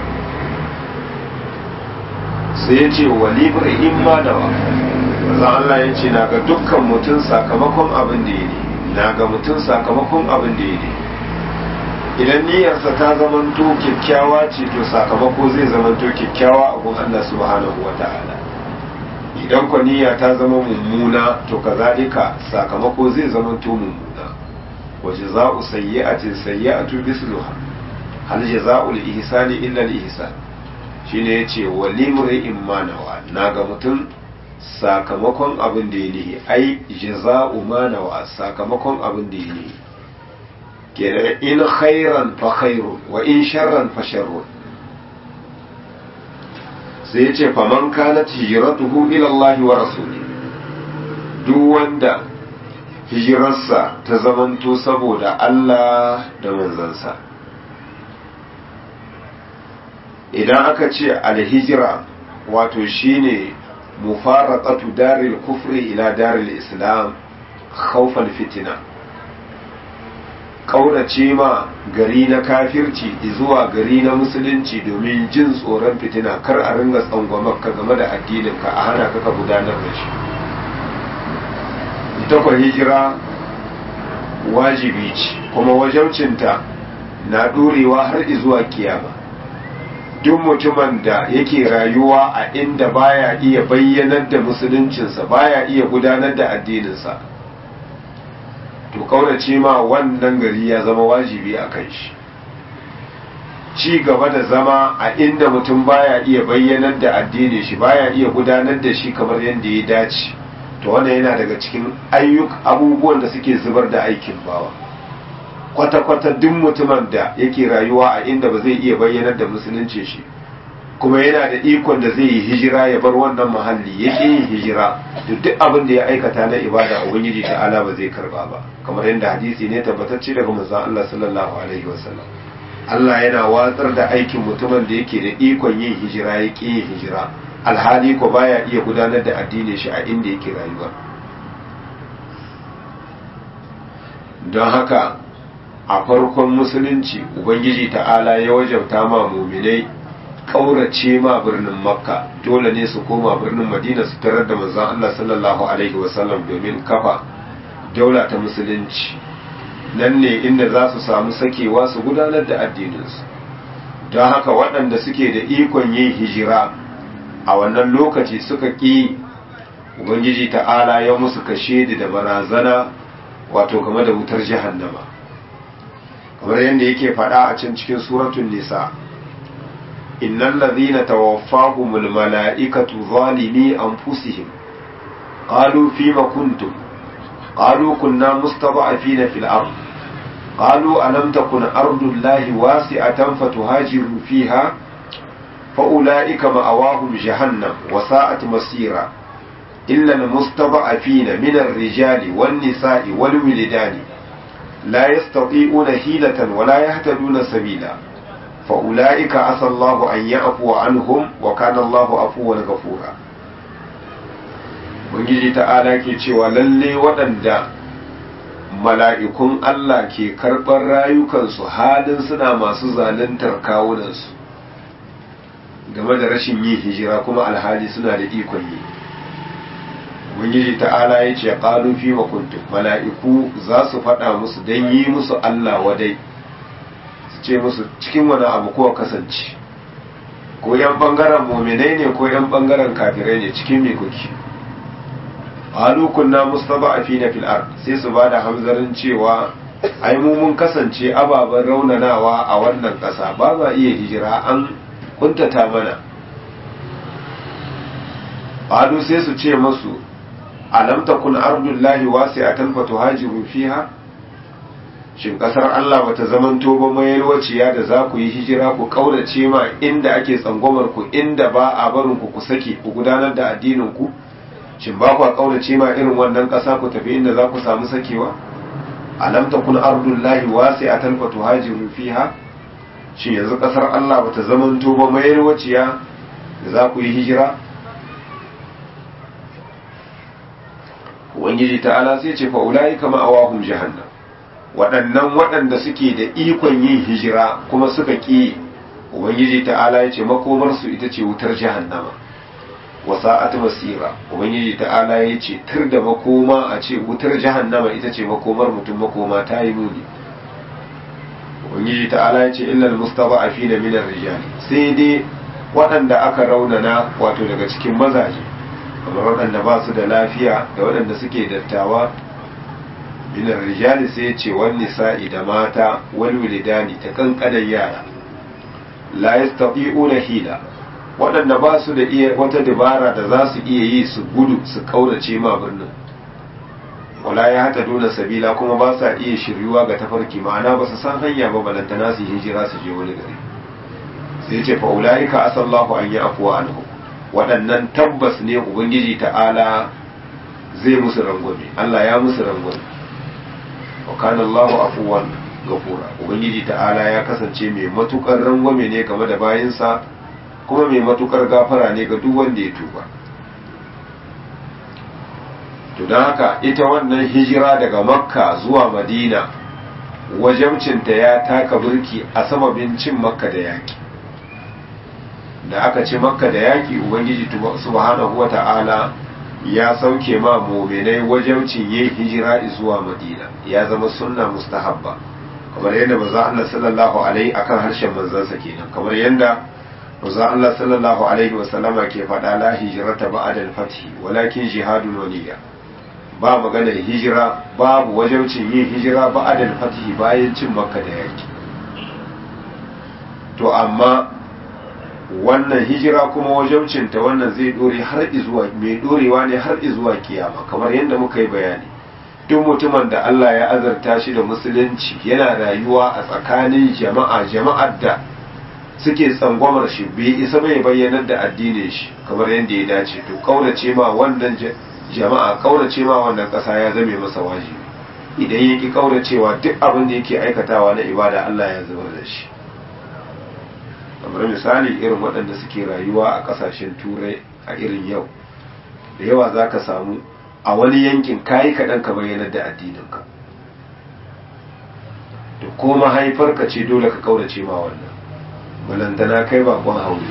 sai ya ce wa libra imma da wa maza Allah ya ce na ga dukkan mutum sakamakon abin da ya ne na ga mutum sakamakon abin da ya ne idan niyyarsa ta zamanto kyakkyawa ce to sakamako zai zamanto kyakkyawa a gun Allah subhanahu wa ta'ala idan kwa niyya ta zama mummuna to kazalika sakamako zai zamanto mummuna wa jaza'u sayyi'atin sayyi'atu misluha hal jaza'u al-ihsani illa al-ihsan shine yace wa limri'in ma nawa naga mutum sakamakon abin da ya nihi ai jaza'u ma nawa sakamakon abin da ya nihi kenan in khairan fa khairun wa in sharran fa sharrun sai yace faman kanat hijratuhu ila Allah wa rasuli duk wanda hijirarsa ta zamanto saboda Allah da manzansa idan aka ce alhijira wato shine mufaraqatu daril kufri ila daril islam khawfal fitina kaurace ma gari na kafirci zuwa gari na musulunci domin jin tsoron fitina kar a ringa tsangwamarka game da addininka a hana ka gudanar da shi ita kwa hijira wajibi ce kuma wajabcinta na ɗorewa har zuwa kiyama duk mutumin da yake rayuwa a inda baya iya bayyanar da musuluncinsa baya iya gudanar da addininsa to kaurace ma wannan gari ya zama wajibi a kan shi ci gaba da zama a inda mutum baya iya bayyanar da addinin shi baya iya gudanar da shi kamar yadda ya dace to wannan yana daga cikin ayyuk abubuwan da suke zubar da aikin bawa kwata-kwata duk mutumin da yake rayuwa a inda ba zai iya bayyanar da musulunci shi kuma yana da ikon da zai yi hijira ya bar wannan muhalli ya yin hijira to duk abin da ya aikata na ibada ubangiji ta'ala ba zai karba ba kamar yadda hadisi ne tabbatacce daga manzon Allah sallallahu alaihi wasallam Allah yana watsar da aikin mutumin da yake da ikon yin hijira ya ƙi yin hijira alhali ko baya iya gudanar da addinin shi a inda yake rayuwa don haka a farkon musulunci ubangiji ta'ala ya wajabta ma muminai ƙaurace ma birnin makka dole ne su koma birnin madina su tarar da manzon Allah sallallahu alaihi wasallam domin kafa daula ta musulunci nan ne inda za su samu sakewa su gudanar da addininsu don haka waɗanda suke da ikon yin hijira a wannan lokaci suka ƙi ubangiji ta'ala ya musu kashe da barazana wato game da wutar jahannama kamar yadda yake faɗa a can cikin suratun nisa innal ladhina tawaffahumul mala'ikatu zalimi anfusihim qalu fima kuntum qalu kunna mustada'afina fil ard qalu alam takun ardullahi wasi'atan fatuhajiru fiha فأولئك مأواهم جهنم وساءت مصيرا إلا المستضعفين من الرجال والنساء والولدان لا يستطيعون حيلة ولا يهتدون سبيلا فأولئك عسى الله أن يعفو عنهم وكان الله عفوا غفورا Ubangiji ta'ala ke cewa lalle waɗanda mala'ikun Allah ke karɓar rayukansu halin suna masu zaluntar kawunansu game da rashin yin hijira kuma alhali suna da ikon yi ubangiji ta'ala ya ce qalu fi wa kuntum mala'iku za su faɗa musu dan yi musu Allah wadai su ce musu cikin wani abu ko kasance ko yan bangaren mu'minai ne ko yan bangaren kafirai ne cikin me kuke qalu kunna mustada'afina fil ard sai su bada hamzarin cewa ai mu mun kasance ababen raunanawa a wannan ƙasa ba za iya hijira an kuntata mana qalu sai su ce masu alam takun ardullahi wasi'atan fatuhajiru fiha shin kasar Allah bata zamanto ba mai yalwaciya da za ku yi hijira ku kaurace ma inda ake tsangwamar ku inda ba a barin ku ku sake ku gudanar da addinin ku shin ba ku kaurace ma irin wannan kasa ku tafi inda za ku samu sakewa alam takun ardullahi wasi'atan fatuhajiru fiha shi yanzu kasar Allah bata zamanto ba mai waciya da za ku yi hijira ubangiji ta'ala sai ce fa ulai kama awahum jahannam waɗannan waɗanda suke da ikon yin hijira kuma suka ƙi ubangiji ta'ala ya ce makomar su ita ce wutar jahannama wa sa'at masira ubangiji ta'ala ya ce tur da makoma a ce wutar jahannama ita ce makomar mutum makoma ta yi muni ubangiji ta'ala ya ce illal mustada'afina min ar-rijal sai dai waɗanda aka raunana wato daga cikin mazaje kamar waɗanda ba su da lafiya da waɗanda suke dattawa min ar-rijal sai ya ce wan nisa'i da mata wal wilidani ta kankanan yara la yastati'una hila waɗanda ba su da iya wata dabara da za su iya yi su gudu su kaurace ma birnin wala ya hata dole sabila kuma ba sa iya shiryuwa ga tafarki ma'ana ba su san hanya ba balantana su hijira su je wani gari sai ce fa ulaika asallahu an yi afuwa anhu waɗannan tabbas ne ubangiji ta'ala zai musu rangwame Allah ya musu rangwame wa kana Allahu afuwan gafura ubangiji ta'ala ya kasance mai matukar rangwame ne game da bayinsa kuma mai matukar gafara ne ga duk wanda ya tuba to don haka ita wannan hijira daga makka zuwa madina wajabcinta ya taka burki a sababin cin makka da yaki da aka ci makka da yaki ubangiji subhanahu wa ta'ala ya sauke ma muminai wajabcin yin hijira zuwa madina ya zama sunna mustahabba kamar yadda maza Allah sallallahu alaihi akan harshen manzansa kenan kamar yadda Wanzan Allah sallallahu Alaihi wasallama ke faɗa la hijirata ba'da al-fathi walakin jihadun waniya ba magana hijira babu wajabcin yin hijira ba'da al-fathi bayan cin makka da yaki to amma wannan hijira kuma wajabcinta wannan zai dore har izuwa mai dorewa ne har izuwa kiyama kamar yadda muka yi bayani duk mutumin da Allah ya azarta shi da musulunci yana rayuwa a tsakanin jama'a jama'ar da suke tsangwamar shi bai isa bai bayyanar da addinin shi kamar yadda ya dace to kaurace ma wannan jama'a kaurace ma wannan ƙasa ya zame masa wajibi idan yake kauracewa duk abin da yake aikatawa na ibada Allah ya zubar da shi kamar misali irin waɗanda suke rayuwa a ƙasashen turai a irin yau da yawa za ka samu a wani yankin kayi kaɗan ka bayyanar da addininka da ko mahaifarka ce dole ka kaurace ma wannan balantana kai bakon haure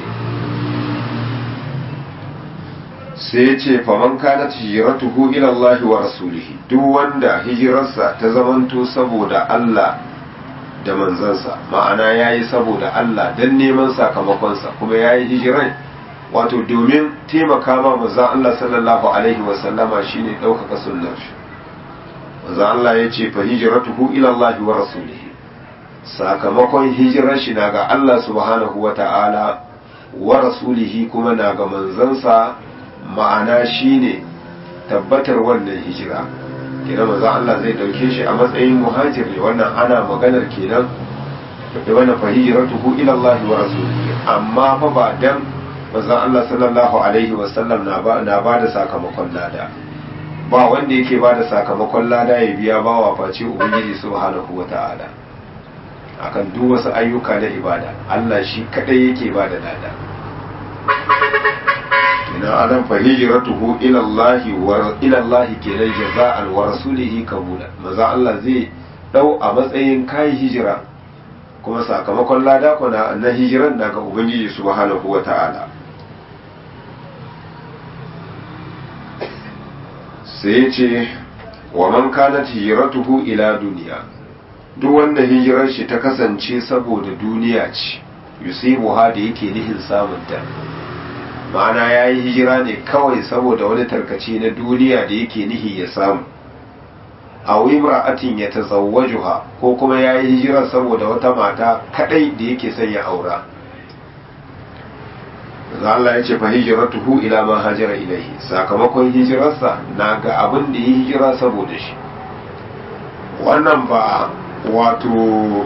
sai ce faman kana hijiratuhu ila Allah wa rasulihi duk wanda hijirarsa ta zamanto saboda Allah da manzansa ma'ana yayi saboda Allah dan neman sakamakonsa kuma yayi hijiran wato domin taimaka ma manzon Allah sallallahu alaihi wa sallama shine daukaka sunnar shi manzon Allah yace fa hijratuhu ila Allah wa rasulihi sakamakon hijirar shi na ga Allah subhanahu wa ta'ala wa rasulihi kuma na ga manzansa ma'ana shine tabbatar wannan hijira kenan manzo Allah zai dauke shi a matsayin muhajir ne wannan ana maganar kenan da wannan fa hijratuhu ila Allah wa rasulihi amma fa ba dan manzo Allah sallallahu alaihi wa sallam na ba na ba da sakamakon lada ba wanda yake ba da sakamakon lada ya biya bawa face ubangiji subhanahu wa ta'ala akan duk wasu ayyuka na ibada Allah shi kadai yake ba da lada ina adam fa hijratuhu ila Allah wa ila Allah kenan jaza'an wa rasulihi kabula maza Allah zai dau a matsayin kai hijira kuma sakamakon lada ko na na hijiran daga ubangiji subhanahu wa ta'ala sai ce wa man kanat hijratuhu ila duniya duk wanda hijirar shi ta kasance saboda duniya ce yusibuha da yake nihin samunta ma'ana ya yi hijira ne kawai saboda wani tarkace na duniya da yake nihi ya samu a wimra'atin ya tazawwajuha ko kuma ya yi hijira saboda wata mata kadai da yake son ya aura za Allah ya ce fa hijratuhu ila ma hajara ilaihi sakamakon hijirarsa na ga abin da ya hijira saboda shi wannan ba wato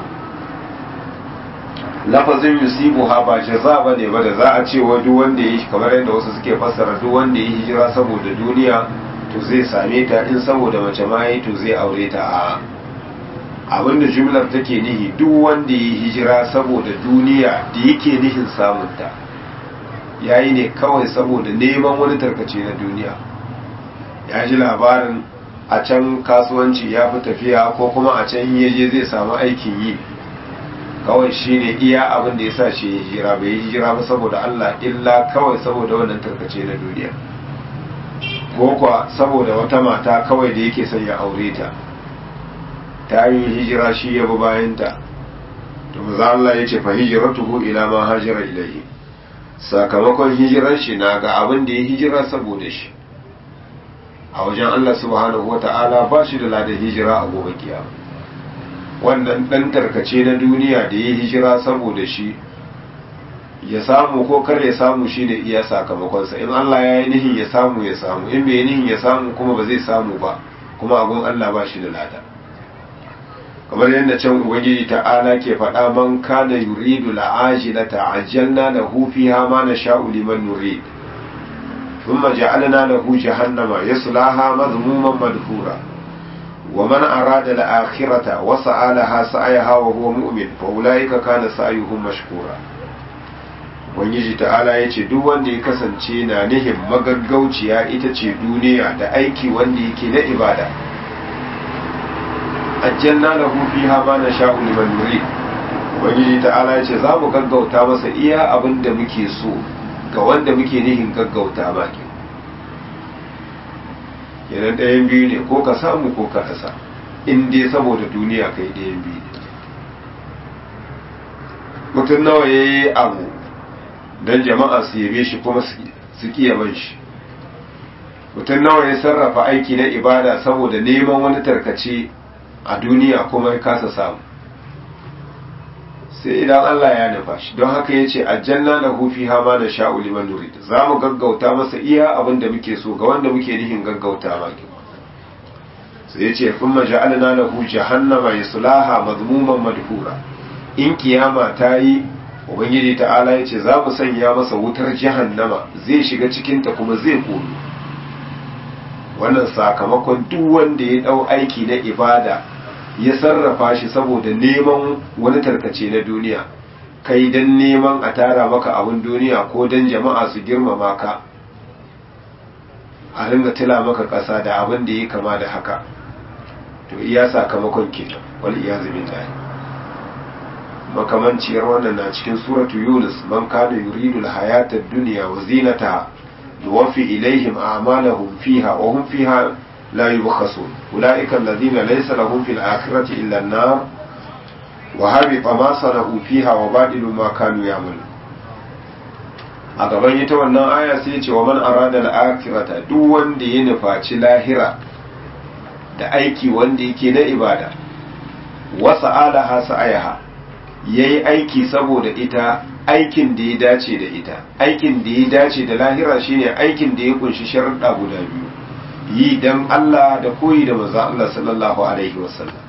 lafazin yusibuha ba jaza ba ne ba da za a ce wa duk wanda ya yi kamar yadda wasu suke fassara duk wanda ya hijira saboda duniya to zai same ta in saboda mace ma yi to zai aure ta a abinda jumlar take nihi duk wanda ya hijira saboda duniya da yake nihin samunta ya yi ne kawai saboda neman wani tarkace na duniya ya ji labarin a can kasuwanci ya fi tafiya ko kuma a can yaje zai samu aikin yi kawai shi ne iya abin da ya sa shi ya hijira bai yi hijira ba saboda Allah illa kawai saboda wannan tarkace na duniya ko kuwa saboda wata mata kawai da yake son ya aure ta ta yi hijira shi ya bi bayanta to maza Allah ya ce fa hijratuhu ila ma hajara ilayhi sakamakon hijirar shi na ga abin da ya hijira saboda shi a wajen Allah subhanahu wata'ala ba shi da ladan hijira a gobe kiyama wannan dan tarkace na duniya da ya hijira saboda shi ya samu ko kar ya samu shi ne iya sakamakonsa in Allah ya yi nihin ya samu ya samu in bai nihin ya samu kuma ba zai samu ba kuma abun Allah ba shi da lada kamar yadda can ubangiji ta'ala ke faɗa man kana yuridu la'ajilata ajjalna lahu fiha ma nasha'u liman nurid thumma ja'alna lahu jahannama yaslaha madhmuman madhura wa man arada al-akhirata wa sa'alaha sa'ayaha wa huwa mu'min fa ulaika kana sa'yuhum mashkura ubangiji ta'ala ya ce duk wanda ya kasance na nihin magaggauciya ita ce duniya da aiki wanda yake na ibada ajjanna lahu fiha ma nasha'u liman nurid ubangiji ta'ala ya ce za mu gaggauta masa iya abin da muke so ga wanda muke nihin gaggauta ma ke yanan ɗayan biyu ne ko ka samu ko ka rasa in dai saboda duniya kai ɗayan biyu ne mutum nawa ya yi abu don jama'a su yabe shi kuma su ƙi yaban shi mutum nawa ya sarrafa aiki na ibada saboda neman wani tarkace a duniya kuma ya kasa samu sai idan Allah ya nufa shi don haka ya ce aljanna da hufi hama da sha'u liman nurid za mu gaggauta masa iya abin da muke so ga wanda muke nihin gaggauta maki sai ya ce kun maja'alna lahu jahannama yaslaha mazmuman madhura in kiyama ta yi ubangiji ta'ala ya ce za mu sanya masa wutar jahannama zai shiga cikinta kuma zai kono wannan sakamakon duk wanda ya dau aiki na ibada ya sarrafa shi saboda neman wani tarkace na duniya kai dan neman a tara maka abin duniya ko dan jama'a su girmama ka a ringa tila maka ƙasa da abin da ya kama da haka to iya sakamakon kenan wal iyazu billahi makamanciyar wannan na cikin suratu yunus man kana yuridu al-hayata ad-dunya wa zinataha nuwaffi ilaihim a'malahum fiha wa hum fiha la yubkhasun ulaika alladhina laysa lahum fil akhirati illa an-nar wa habita ma sana'u fiha wa badilu ma kanu ya'malun a gaban ita wannan aya sai ya ce wa man arada al-akhirata duk wanda ya nufaci lahira da aiki wanda yake na ibada wa sa'alaha sa'ayaha ya yi aiki saboda ita aikin da ya dace da ita aikin da ya dace da lahira shine aikin da ya kunshi sharuɗa guda biyu yi dan Allah da koyi da manzo Allah sallallahu alaihi wasallam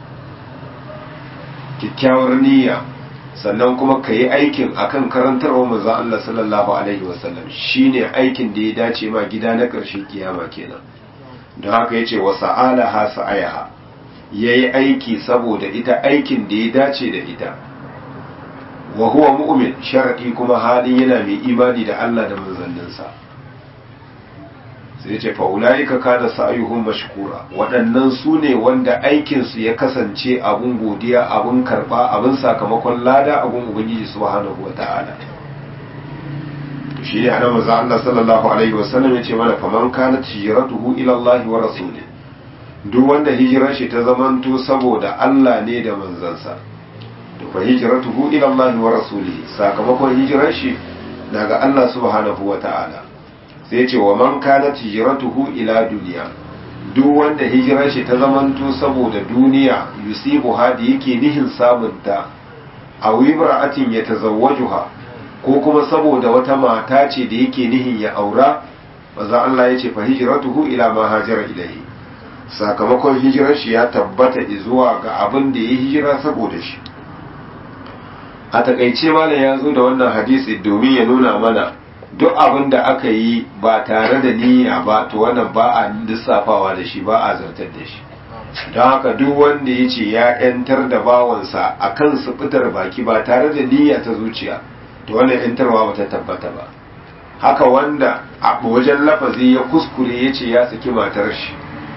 kyakkyawar niyya sannan kuma ka yi aikin akan karantarwa manzo Allah sallallahu alaihi wasallam shine aikin da ya dace ma gida na ƙarshen kiyama kenan don haka yace wa sa'alaha sa'ayaha yayi aiki saboda ita aikin da ya dace da ita wa huwa mu'min shar'i kuma halin yana mai imani da Allah da manzanninsa sai ce fa ulaika kana sa'yuhum mashkura waɗannan su ne wanda aikin su ya kasance abun godiya abun karba abun sakamakon lada abun ubangiji subhanahu wata'ala shi ne ana manzo Allah sallallahu alaihi wasallam yace mana faman kana hijratuhu ila Allah wa rasuli duk wanda hijirar shi ta zamanto saboda Allah ne da manzansa to fa hijratuhu ila Allah wa rasulihi sakamakon hijirar shi daga Allah subhanahu wa ta'ala sai ce wa man kana hijratuhu ila duniya duk wanda hijirar shi ta zamanto saboda duniya yusibu hadi yake nihin samunta a wibra'atin ya tazawwajuha ko kuma saboda wata mata ce da yake nihin ya aura maza Allah ya ce fa hijratuhu ila ma hajara ilayhi sakamakon hijirar shi ya tabbata zuwa ga abin da ya hijira saboda shi a takaice malam ya zo da wannan hadisi domin ya nuna mana duk abin da aka yi ba tare da niyya ba to wannan ba a lissafawa da shi ba a zartar da shi don haka duk wanda ya ce ya yantar da bawansa a kan su fitar baki ba tare da niyya ta zuciya to wannan yantarwa ba ta tabbata ba haka wanda a wajen lafazi ya kuskure ya ce ya saki matar shi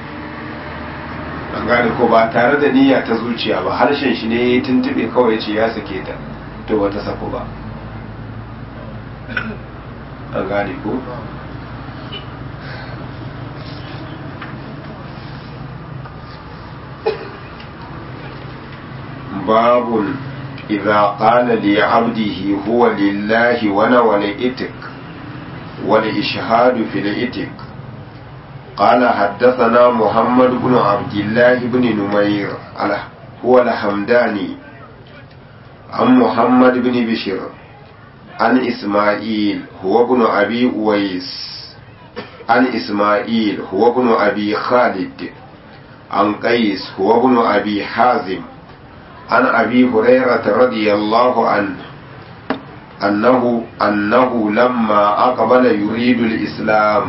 an gane ko ba tare da niyya ta zuciya ba harshen shi ne ya tuntube kawai ya ce ya sake ta to wata sako ba an gane ko باب إذا قال لعبده هو لله ونوى الإتك والإشهاد في الإتك قال حدثنا محمد بن عبد الله بن نمير هو الحمداني عن محمد بن بشر عن إسماعيل هو ابن أبي أويس عن إسماعيل هو ابن أبي خالد عن قيس هو ابن أبي حازم عن أبي هريرة رضي الله عنه أنه أنه لما أقبل يريد الإسلام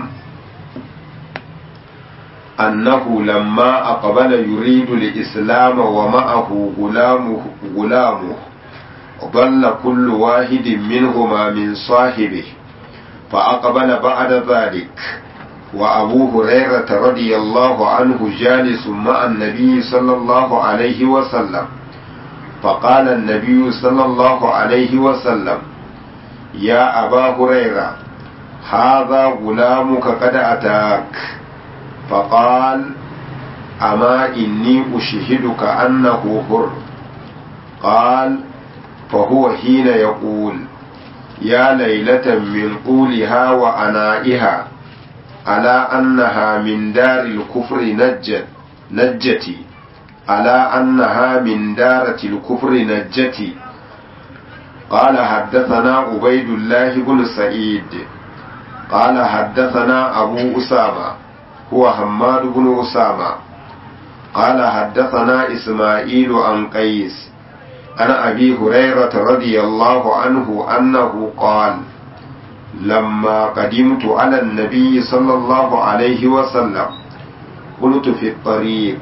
أنه لما أقبل يريد الإسلام ومعه غلامه غلامه ضل كل واحد منهما من صاحبه فأقبل بعد ذلك وأبو هريرة رضي الله عنه جالس مع النبي صلى الله عليه وسلم فقال النبي صلى الله عليه وسلم يا أبا هريرة هذا غلامك قد أتاك فقال أما إني أشهدك أنه حر قال فهو حين يقول يا ليلة من طولها وأنائها على أنها من دار الكفر نجت نجتي على أنها من دارة الكفر نجتي قال حدثنا عبيد الله بن سعيد قال حدثنا أبو أسامة هو حماد بن أسامة قال حدثنا إسماعيل عن قيس عن أبي هريرة رضي الله عنه أنه قال لما قدمت على النبي صلى الله عليه وسلم قلت في الطريق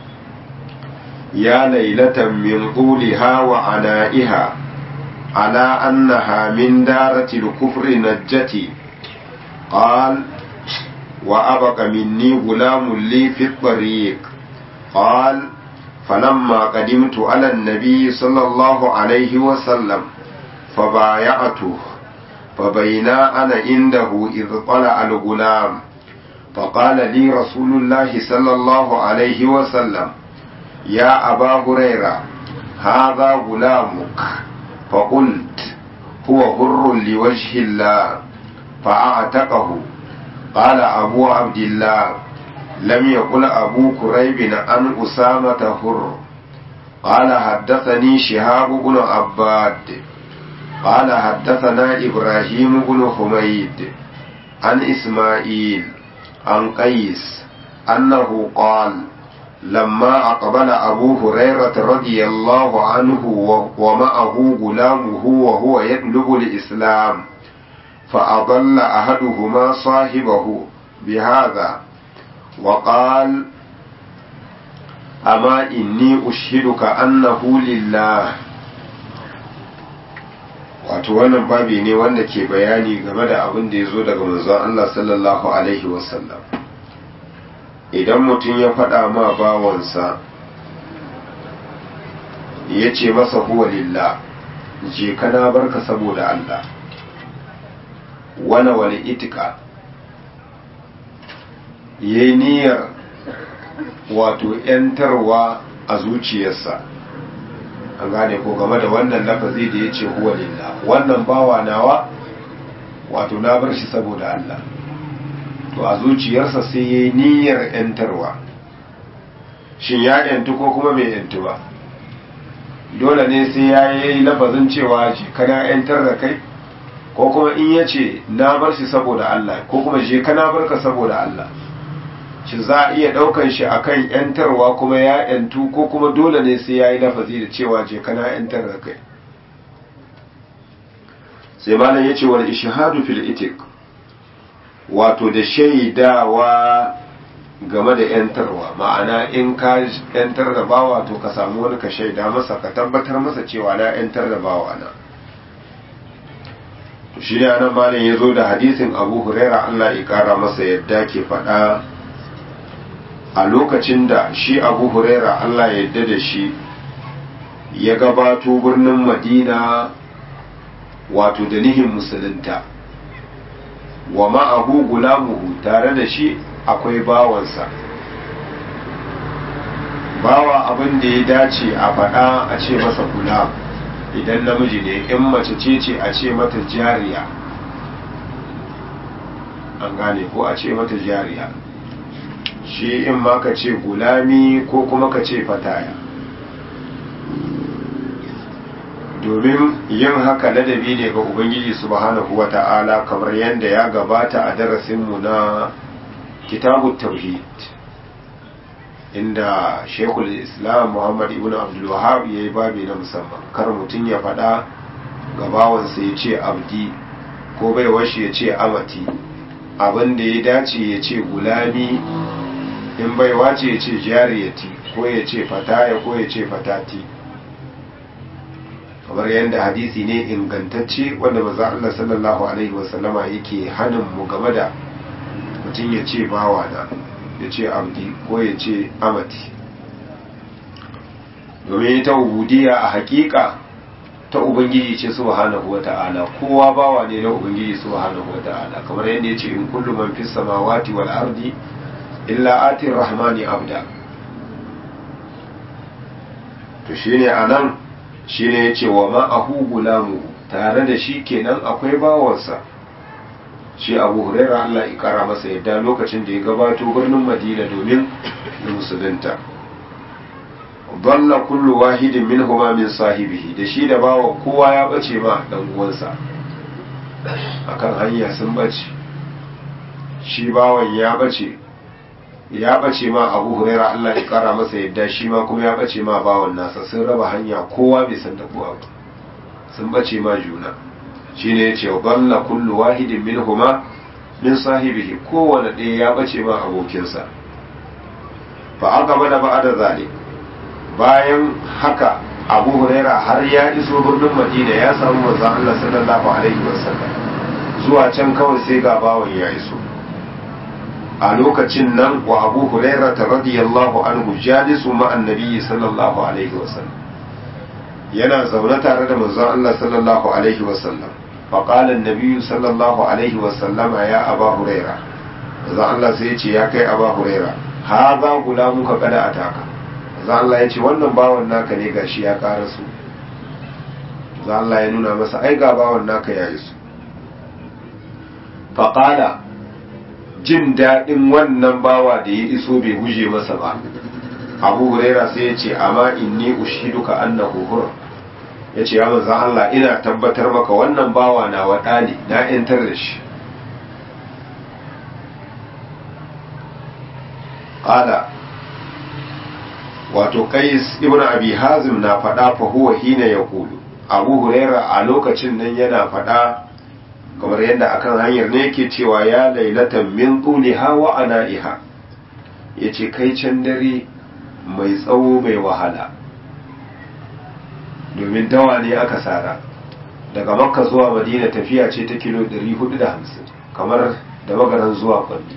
يا ليلة من طولها وعنائها على أنها من دارة الكفر نجتي قال وأبق مني غلام لي في الطريق قال فلما قدمت على النبي صلى الله عليه وسلم فبايعته فبينا أنا عنده إذ طلع الغلام فقال لي رسول الله صلى الله عليه وسلم يا أبا هريرة هذا غلامك فقلت هو هر لوجه الله فأعتقه قال أبو عبد الله لم يقل أبو كريب عن أسامة هر قال حدثني شهاب بن عباد قال حدثنا إبراهيم بن حميد عن إسماعيل عن قيس أنه قال لما أقبل أبو هريرة رضي الله عنه ومعه غلامه وهو يطلب الإسلام فأضل أحدهما صاحبه بهذا وقال أما إني أشهدك أنه لله wato wannan babi ne wanda ke bayani game da abin da ya zo daga manzon Allah sallallahu alaihi wasallam idan mutum ya faɗa ma bawansa ya ce masa huwa lillah je kana barka saboda Allah wana wani itika ya yi niyyar wato ‘yantarwa a zuciyarsa an gane ko game da wannan lafazi da ya ce huwa lillah wannan bawa nawa wato na bar shi saboda Allah to a zuciyarsa sai ya yi niyyar ‘yantarwa shin ya ‘yantu ko kuma mai ‘yantu ba dole ne sai ya yi lafazin cewa shi kana ‘yantar da kai ko kuma in ya ce na bar shi saboda Allah ko kuma je kana bar ka saboda Allah shi za a iya ɗaukan shi akan ‘yantarwa kuma ya ‘yantu ko kuma dole ne sai ya yi lafazi da cewa je kana ‘yantar da kai sai malam ya ce wani ishihadu fil itik wato da shaidawa game da ‘yantarwa ma'ana in ka ‘yantar da bawa to ka samu wani ka shaida masa ka tabbatar masa cewa na ‘yantar da bawa na shi ne anan malam ya zo da hadisin abu huraira allah ya kara masa yadda ke faɗa a lokacin da shi abu huraira allah ya yadda da shi ya gabato birnin madina wato da nihin musulunta wa ma'ahu gulamuhu tare da shi akwai bawansa bawa abin da ya dace a faɗa a ce masa gulam idan namiji ne in mace ce ce a ce mata jariya an gane ko a ce mata jariya shi in ma ka ce gulami ko kuma ka ce fataya domin yin haka ladabi ne ga ubangiji subhanahu wa ta'ala kamar yadda ya gabata a darasinmu na kitabu tauhid inda shekul islam muhammad ibn abdul wahab ya yi babi na musamman kar mutum ya faɗa gabawansa ya ce abdi ko bai washe ya ce amati abin da ya dace ya ce gulami in bai wace ya ce jariyati ko ya ce fataya ko ya ce fatati kamar yadda hadisi ne ingantacce wanda maza Allah sallallahu alaihi wasallama yake hannun mu game da mutum ya ce bawa na ya ce abdi ko ya ce amati domin ita ubudiya a hakika ta ubangiji ce subhanahu wata'ala kowa bawa ne na ubangiji subhanahu wata'ala kamar yadda ya ce in kullu man fis samawati wal ardi illa ati rahmani abda to shine anan shine yace wa ma ahu gulamu tare da shi kenan akwai bawansa shi abu huraira Allah ya kara masa yadda lokacin da ya gabato birnin madina domin musulunta dalla kullu wahidin minhuma min sahibihi da shi da bawa kowa ya bace ma dan uwansa akan hanya sun bace shi bawan ya bace ya bace ma abu huraira Allah ya kara masa yadda shi ma kuma ya bace ma bawan nasa sun raba hanya kowa bai san da kowa ba sun bace ma juna shine yace dalla kullu wahidin minhuma min sahibihi kowane ɗaya ya bace ma abokinsa fa aka bada ba'da zalik bayan haka abu huraira har ya iso birnin madina ya samu manzon Allah sallallahu alaihi wasallam zuwa can kawai sai ga bawan ya iso a lokacin nan wa abu huraira ta radiyallahu anhu jalisu ma annabi sallallahu alaihi wasallam yana zaune tare da manzon Allah sallallahu alaihi wasallam fa qala annabi sallallahu alaihi wasallama ya aba huraira manzon Allah sai ya ce ya kai aba huraira hadha gulamuka kada ataka manzon Allah ya ce wannan bawan naka ne gashi ya karasu manzon Allah ya nuna masa ai ga bawan naka ya iso fa qala jin daɗin wannan bawa da ya iso bai guje masa ba abu huraira sai ya ce amma inni ushiduka annahu hur ya ce ya manzan Allah ina tabbatar maka wannan bawa na waɗa ne na ‘yantar da shi ƙala wato kais ibn abi hazim na faɗa fa huwa hina ya kulu abu huraira a lokacin nan yana faɗa kamar yadda akan hanyar ne yake cewa ya lailatan min tuliha wa ana'iha yace kai can dare mai tsawo mai wahala domin dawa ne aka sara daga makka zuwa madina tafiya ce ta kilo 450 kamar da magaran zuwa kwalli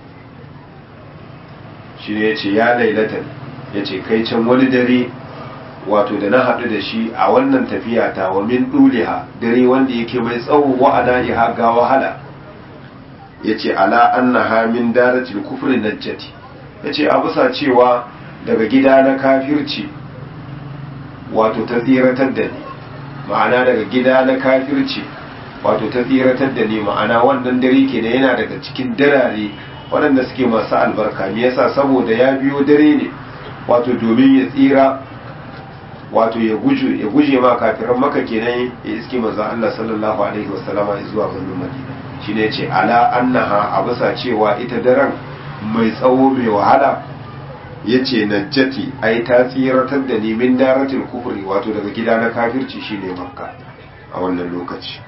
shi ne yace ya lailatan yace kai can wani dare wato da na haɗu da shi a wannan tafiya ta wa min ɗuliha dare wanda yake mai tsawo wa iha ga wahala ya ce ala annaha min daratil kufri najjati ya ce a bisa cewa daga gida na kafirci wato ta tsiratar da ni ma'ana daga gida na kafirci wato ta tsiratar da ni ma'ana wannan dare ke da yana daga cikin darare waɗanda suke masu albarka me yasa saboda ya biyo dare ne wato domin ya tsira wato ya guje ya guje ma kafiran maka kenan ya iske manzo Allah sallallahu alaihi wasallama zuwa birnin Madina shine yace ala annaha a bisa cewa ita daren mai tsawo mai wahala yace najjati ai ta tsiratar da ni min daratul kufri wato daga gida na kafirci shine makka a wannan lokaci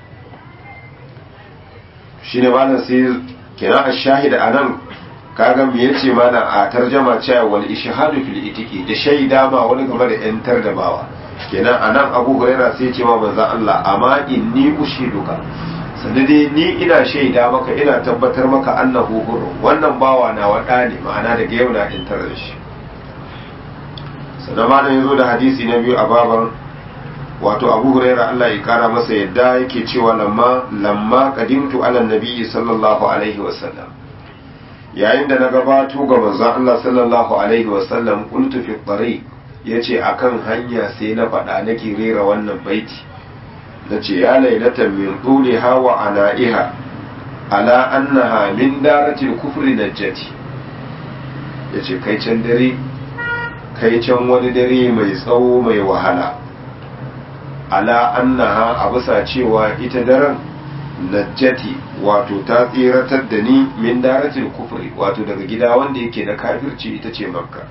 shine malam sai kenan ash-shahida anan kaga me yace mana a tarjama cewa wal ishhadu fil itiki da shaida ma wani game da yantar da bawa kenan anan Abu Huraira sai ya ce ma manzon Allah amma inni ushiduka sannan dai ni ina shaida maka ina tabbatar maka annahu huru wannan bawa na wada ne ma'ana daga yau na yantar da shi sannan ma yazo da hadisi na biyu a baban wato Abu Huraira Allah ya kara masa yadda yake cewa lamma lamma qadimtu ala nabiyyi sallallahu alaihi wasallam yayin da na gabato ga manzon Allah sallallahu alaihi wasallam kuntu fi tariq yace akan hanya sai na faɗa nake rera wannan baiti nace ya lailatan min tuliha wa ana'iha ala annaha min daratil kufri najjati yace kai can dare kai can wani dare mai tsawo mai wahala ala annaha a bisa cewa ita daren najjati wato ta tsiratar da ni min daratil kufri wato daga gida wanda yake da kafirci ita ce makka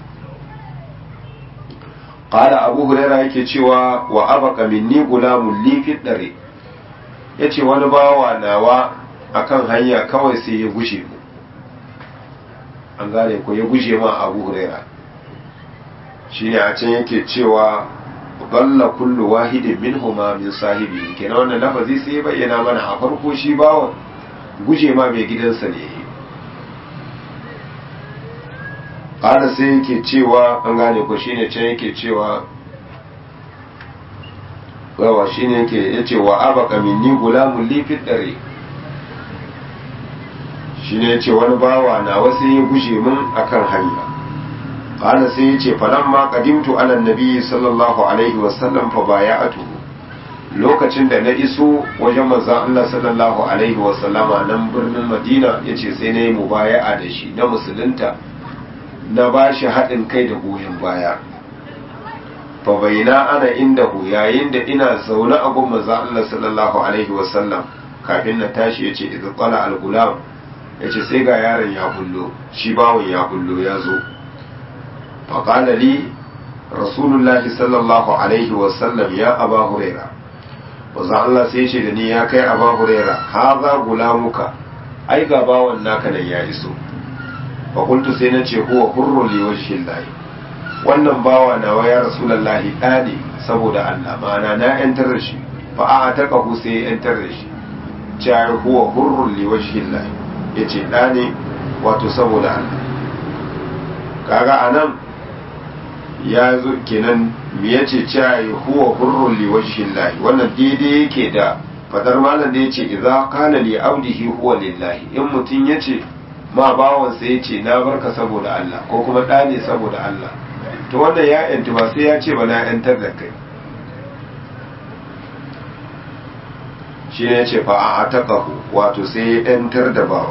qala abu huraira yake cewa wa abaka minni gulamun li fi dare yace wani bawa nawa akan hanya kawai sai ya gushe mu an gane ko ya gushe ma abu huraira shine a can yake cewa balla kullu wahidin minhuma min sahibi kenan wannan lafazi sai ya bayyana mana a farko shi bawan guje ma mai gidansa ne ƙara sai yake cewa an gane ko shine can yake cewa yawa shine yake yace wa abaka minni gulamun li fi dare shine yace wani bawa na wasu ya guje min akan hanya قال سيتي فلما قدمت على النبي صلى الله عليه وسلم فبايعته lokacin da na iso wajen manzon Allah sallallahu alaihi wasallama nan birnin Madina yace sai na yi mubaya'a da shi na musulunta na ba shi haɗin kai da goyon baya fa baina ana indahu yayin da ina zaune a gun manzon Allah sallallahu alaihi wasallam kafin na tashi yace idza qala al-gulam yace sai ga yaron ya bullo shi bawon ya bullo ya zo fa qala li rasulullahi sallallahu alaihi wasallam ya aba huraira wanzu Allah sai ce da ni ya kai aba huraira ha za gulamuka ai ga bawan naka nan ya iso fa kuntu sai na ce huwa hurrun li wajhin lahi wannan bawa nawa ya rasulullahi da ne saboda Allah ma'ana na yantar da shi fa a taqahu sai ya yantar da shi cewa huwa hurrun li wajhin lahi yace da ne wato saboda Allah kaga anan ya zo kenan me yace cewa huwa hurrun li wajhillahi wannan daidai yake da fadar malam da yace idza kana li abdihi huwa lillahi in mutun yace ma bawan sa yace na barka saboda Allah ko kuma da ne saboda Allah to wannan ya yanti ba sai ya ce ba na yantar da kai shi ne yace fa a ataqahu wato sai ya yantar da bawa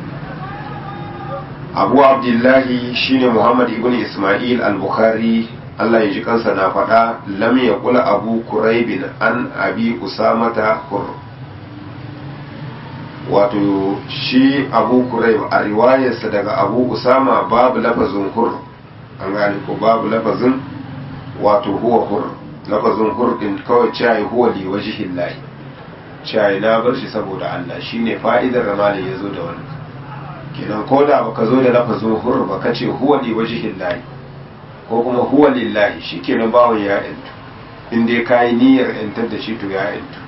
abu abdullahi shine muhammad ibn ismail al-bukhari allah ya ji kansa na faɗa lam ya kula abu kuraibin an abi usamata kur wato shi abu kuraib a riwayarsa daga abu usama babu lafazin hur an gane ko babu lafazin wato huwa hur lafazin hur din kawai cayi huwa li wajhillahi cayi na bar shi saboda allah shine fa'idar ramalin ya zo da wannan kenan ko da baka zo da lafazin hur ba ka ce huwa li wajhin lahi ko kuma huwa lillahi shikenan bawon ya yantu in dai kai niyyar yantar da shi to ya yantu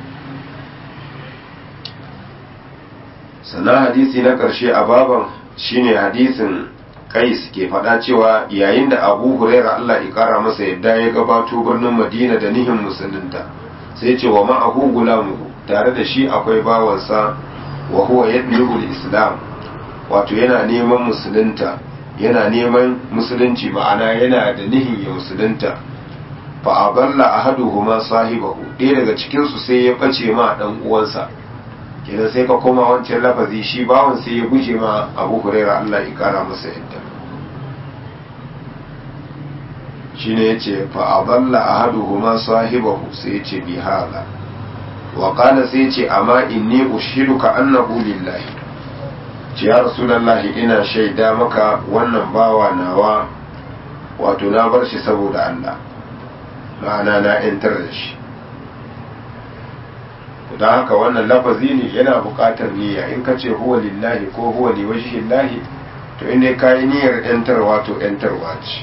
sannan hadisi na karshe a baban shine hadisin kais ke faɗa cewa yayin da abu huraira allah ya kara masa yadda ya gabato birnin madina da nihin musulunta sai ce wa ma'ahu gulamu tare da shi akwai bawansa wa huwa yadlubul islam wato yana neman musulunta yana neman musulunci ma'ana yana da nihin ya musulunta fa aballa ahaduhuma sahibahu ɗaya daga cikin su sai ya bace ma dan uwansa kenan sai ka koma wancan lafazi shi bawon sai ya guje ma Abu Hurairah Allah ya kara masa yadda shine yace fa aballa ahaduhuma sahibahu sai yace bi hala wa qala sai yace amma inni ushiduka annahu lillahi ce ya rasulallahi ina shaida maka wannan bawa nawa wato na bar shi saboda Allah ma'ana na yantar da shi don haka wannan lafazi ne yana buƙatar niyya in ka ce huwa lillahi ko huwa li wajhillahi to in dai kayi niyyar yantarwa to yantarwa ce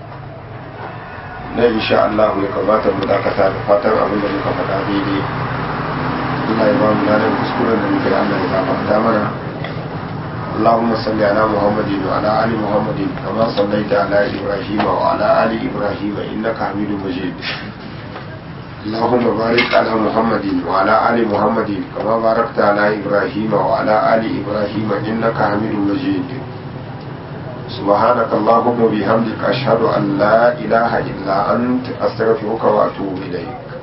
na insha Allah ya kamata mu dakata da fatan abin da muka faɗa daidai Allah ya ba mu ladan kuskuren da muke Allah ya gafarta mana اللهم صل على محمد وعلى ال محمد كما صليت على ابراهيم وعلى ال ابراهيم انك حميد مجيد اللهم بارك على محمد وعلى ال محمد كما باركت على ابراهيم وعلى ال ابراهيم انك حميد مجيد سبحانك اللهم وبحمدك اشهد ان لا اله الا انت استغفرك واتوب اليك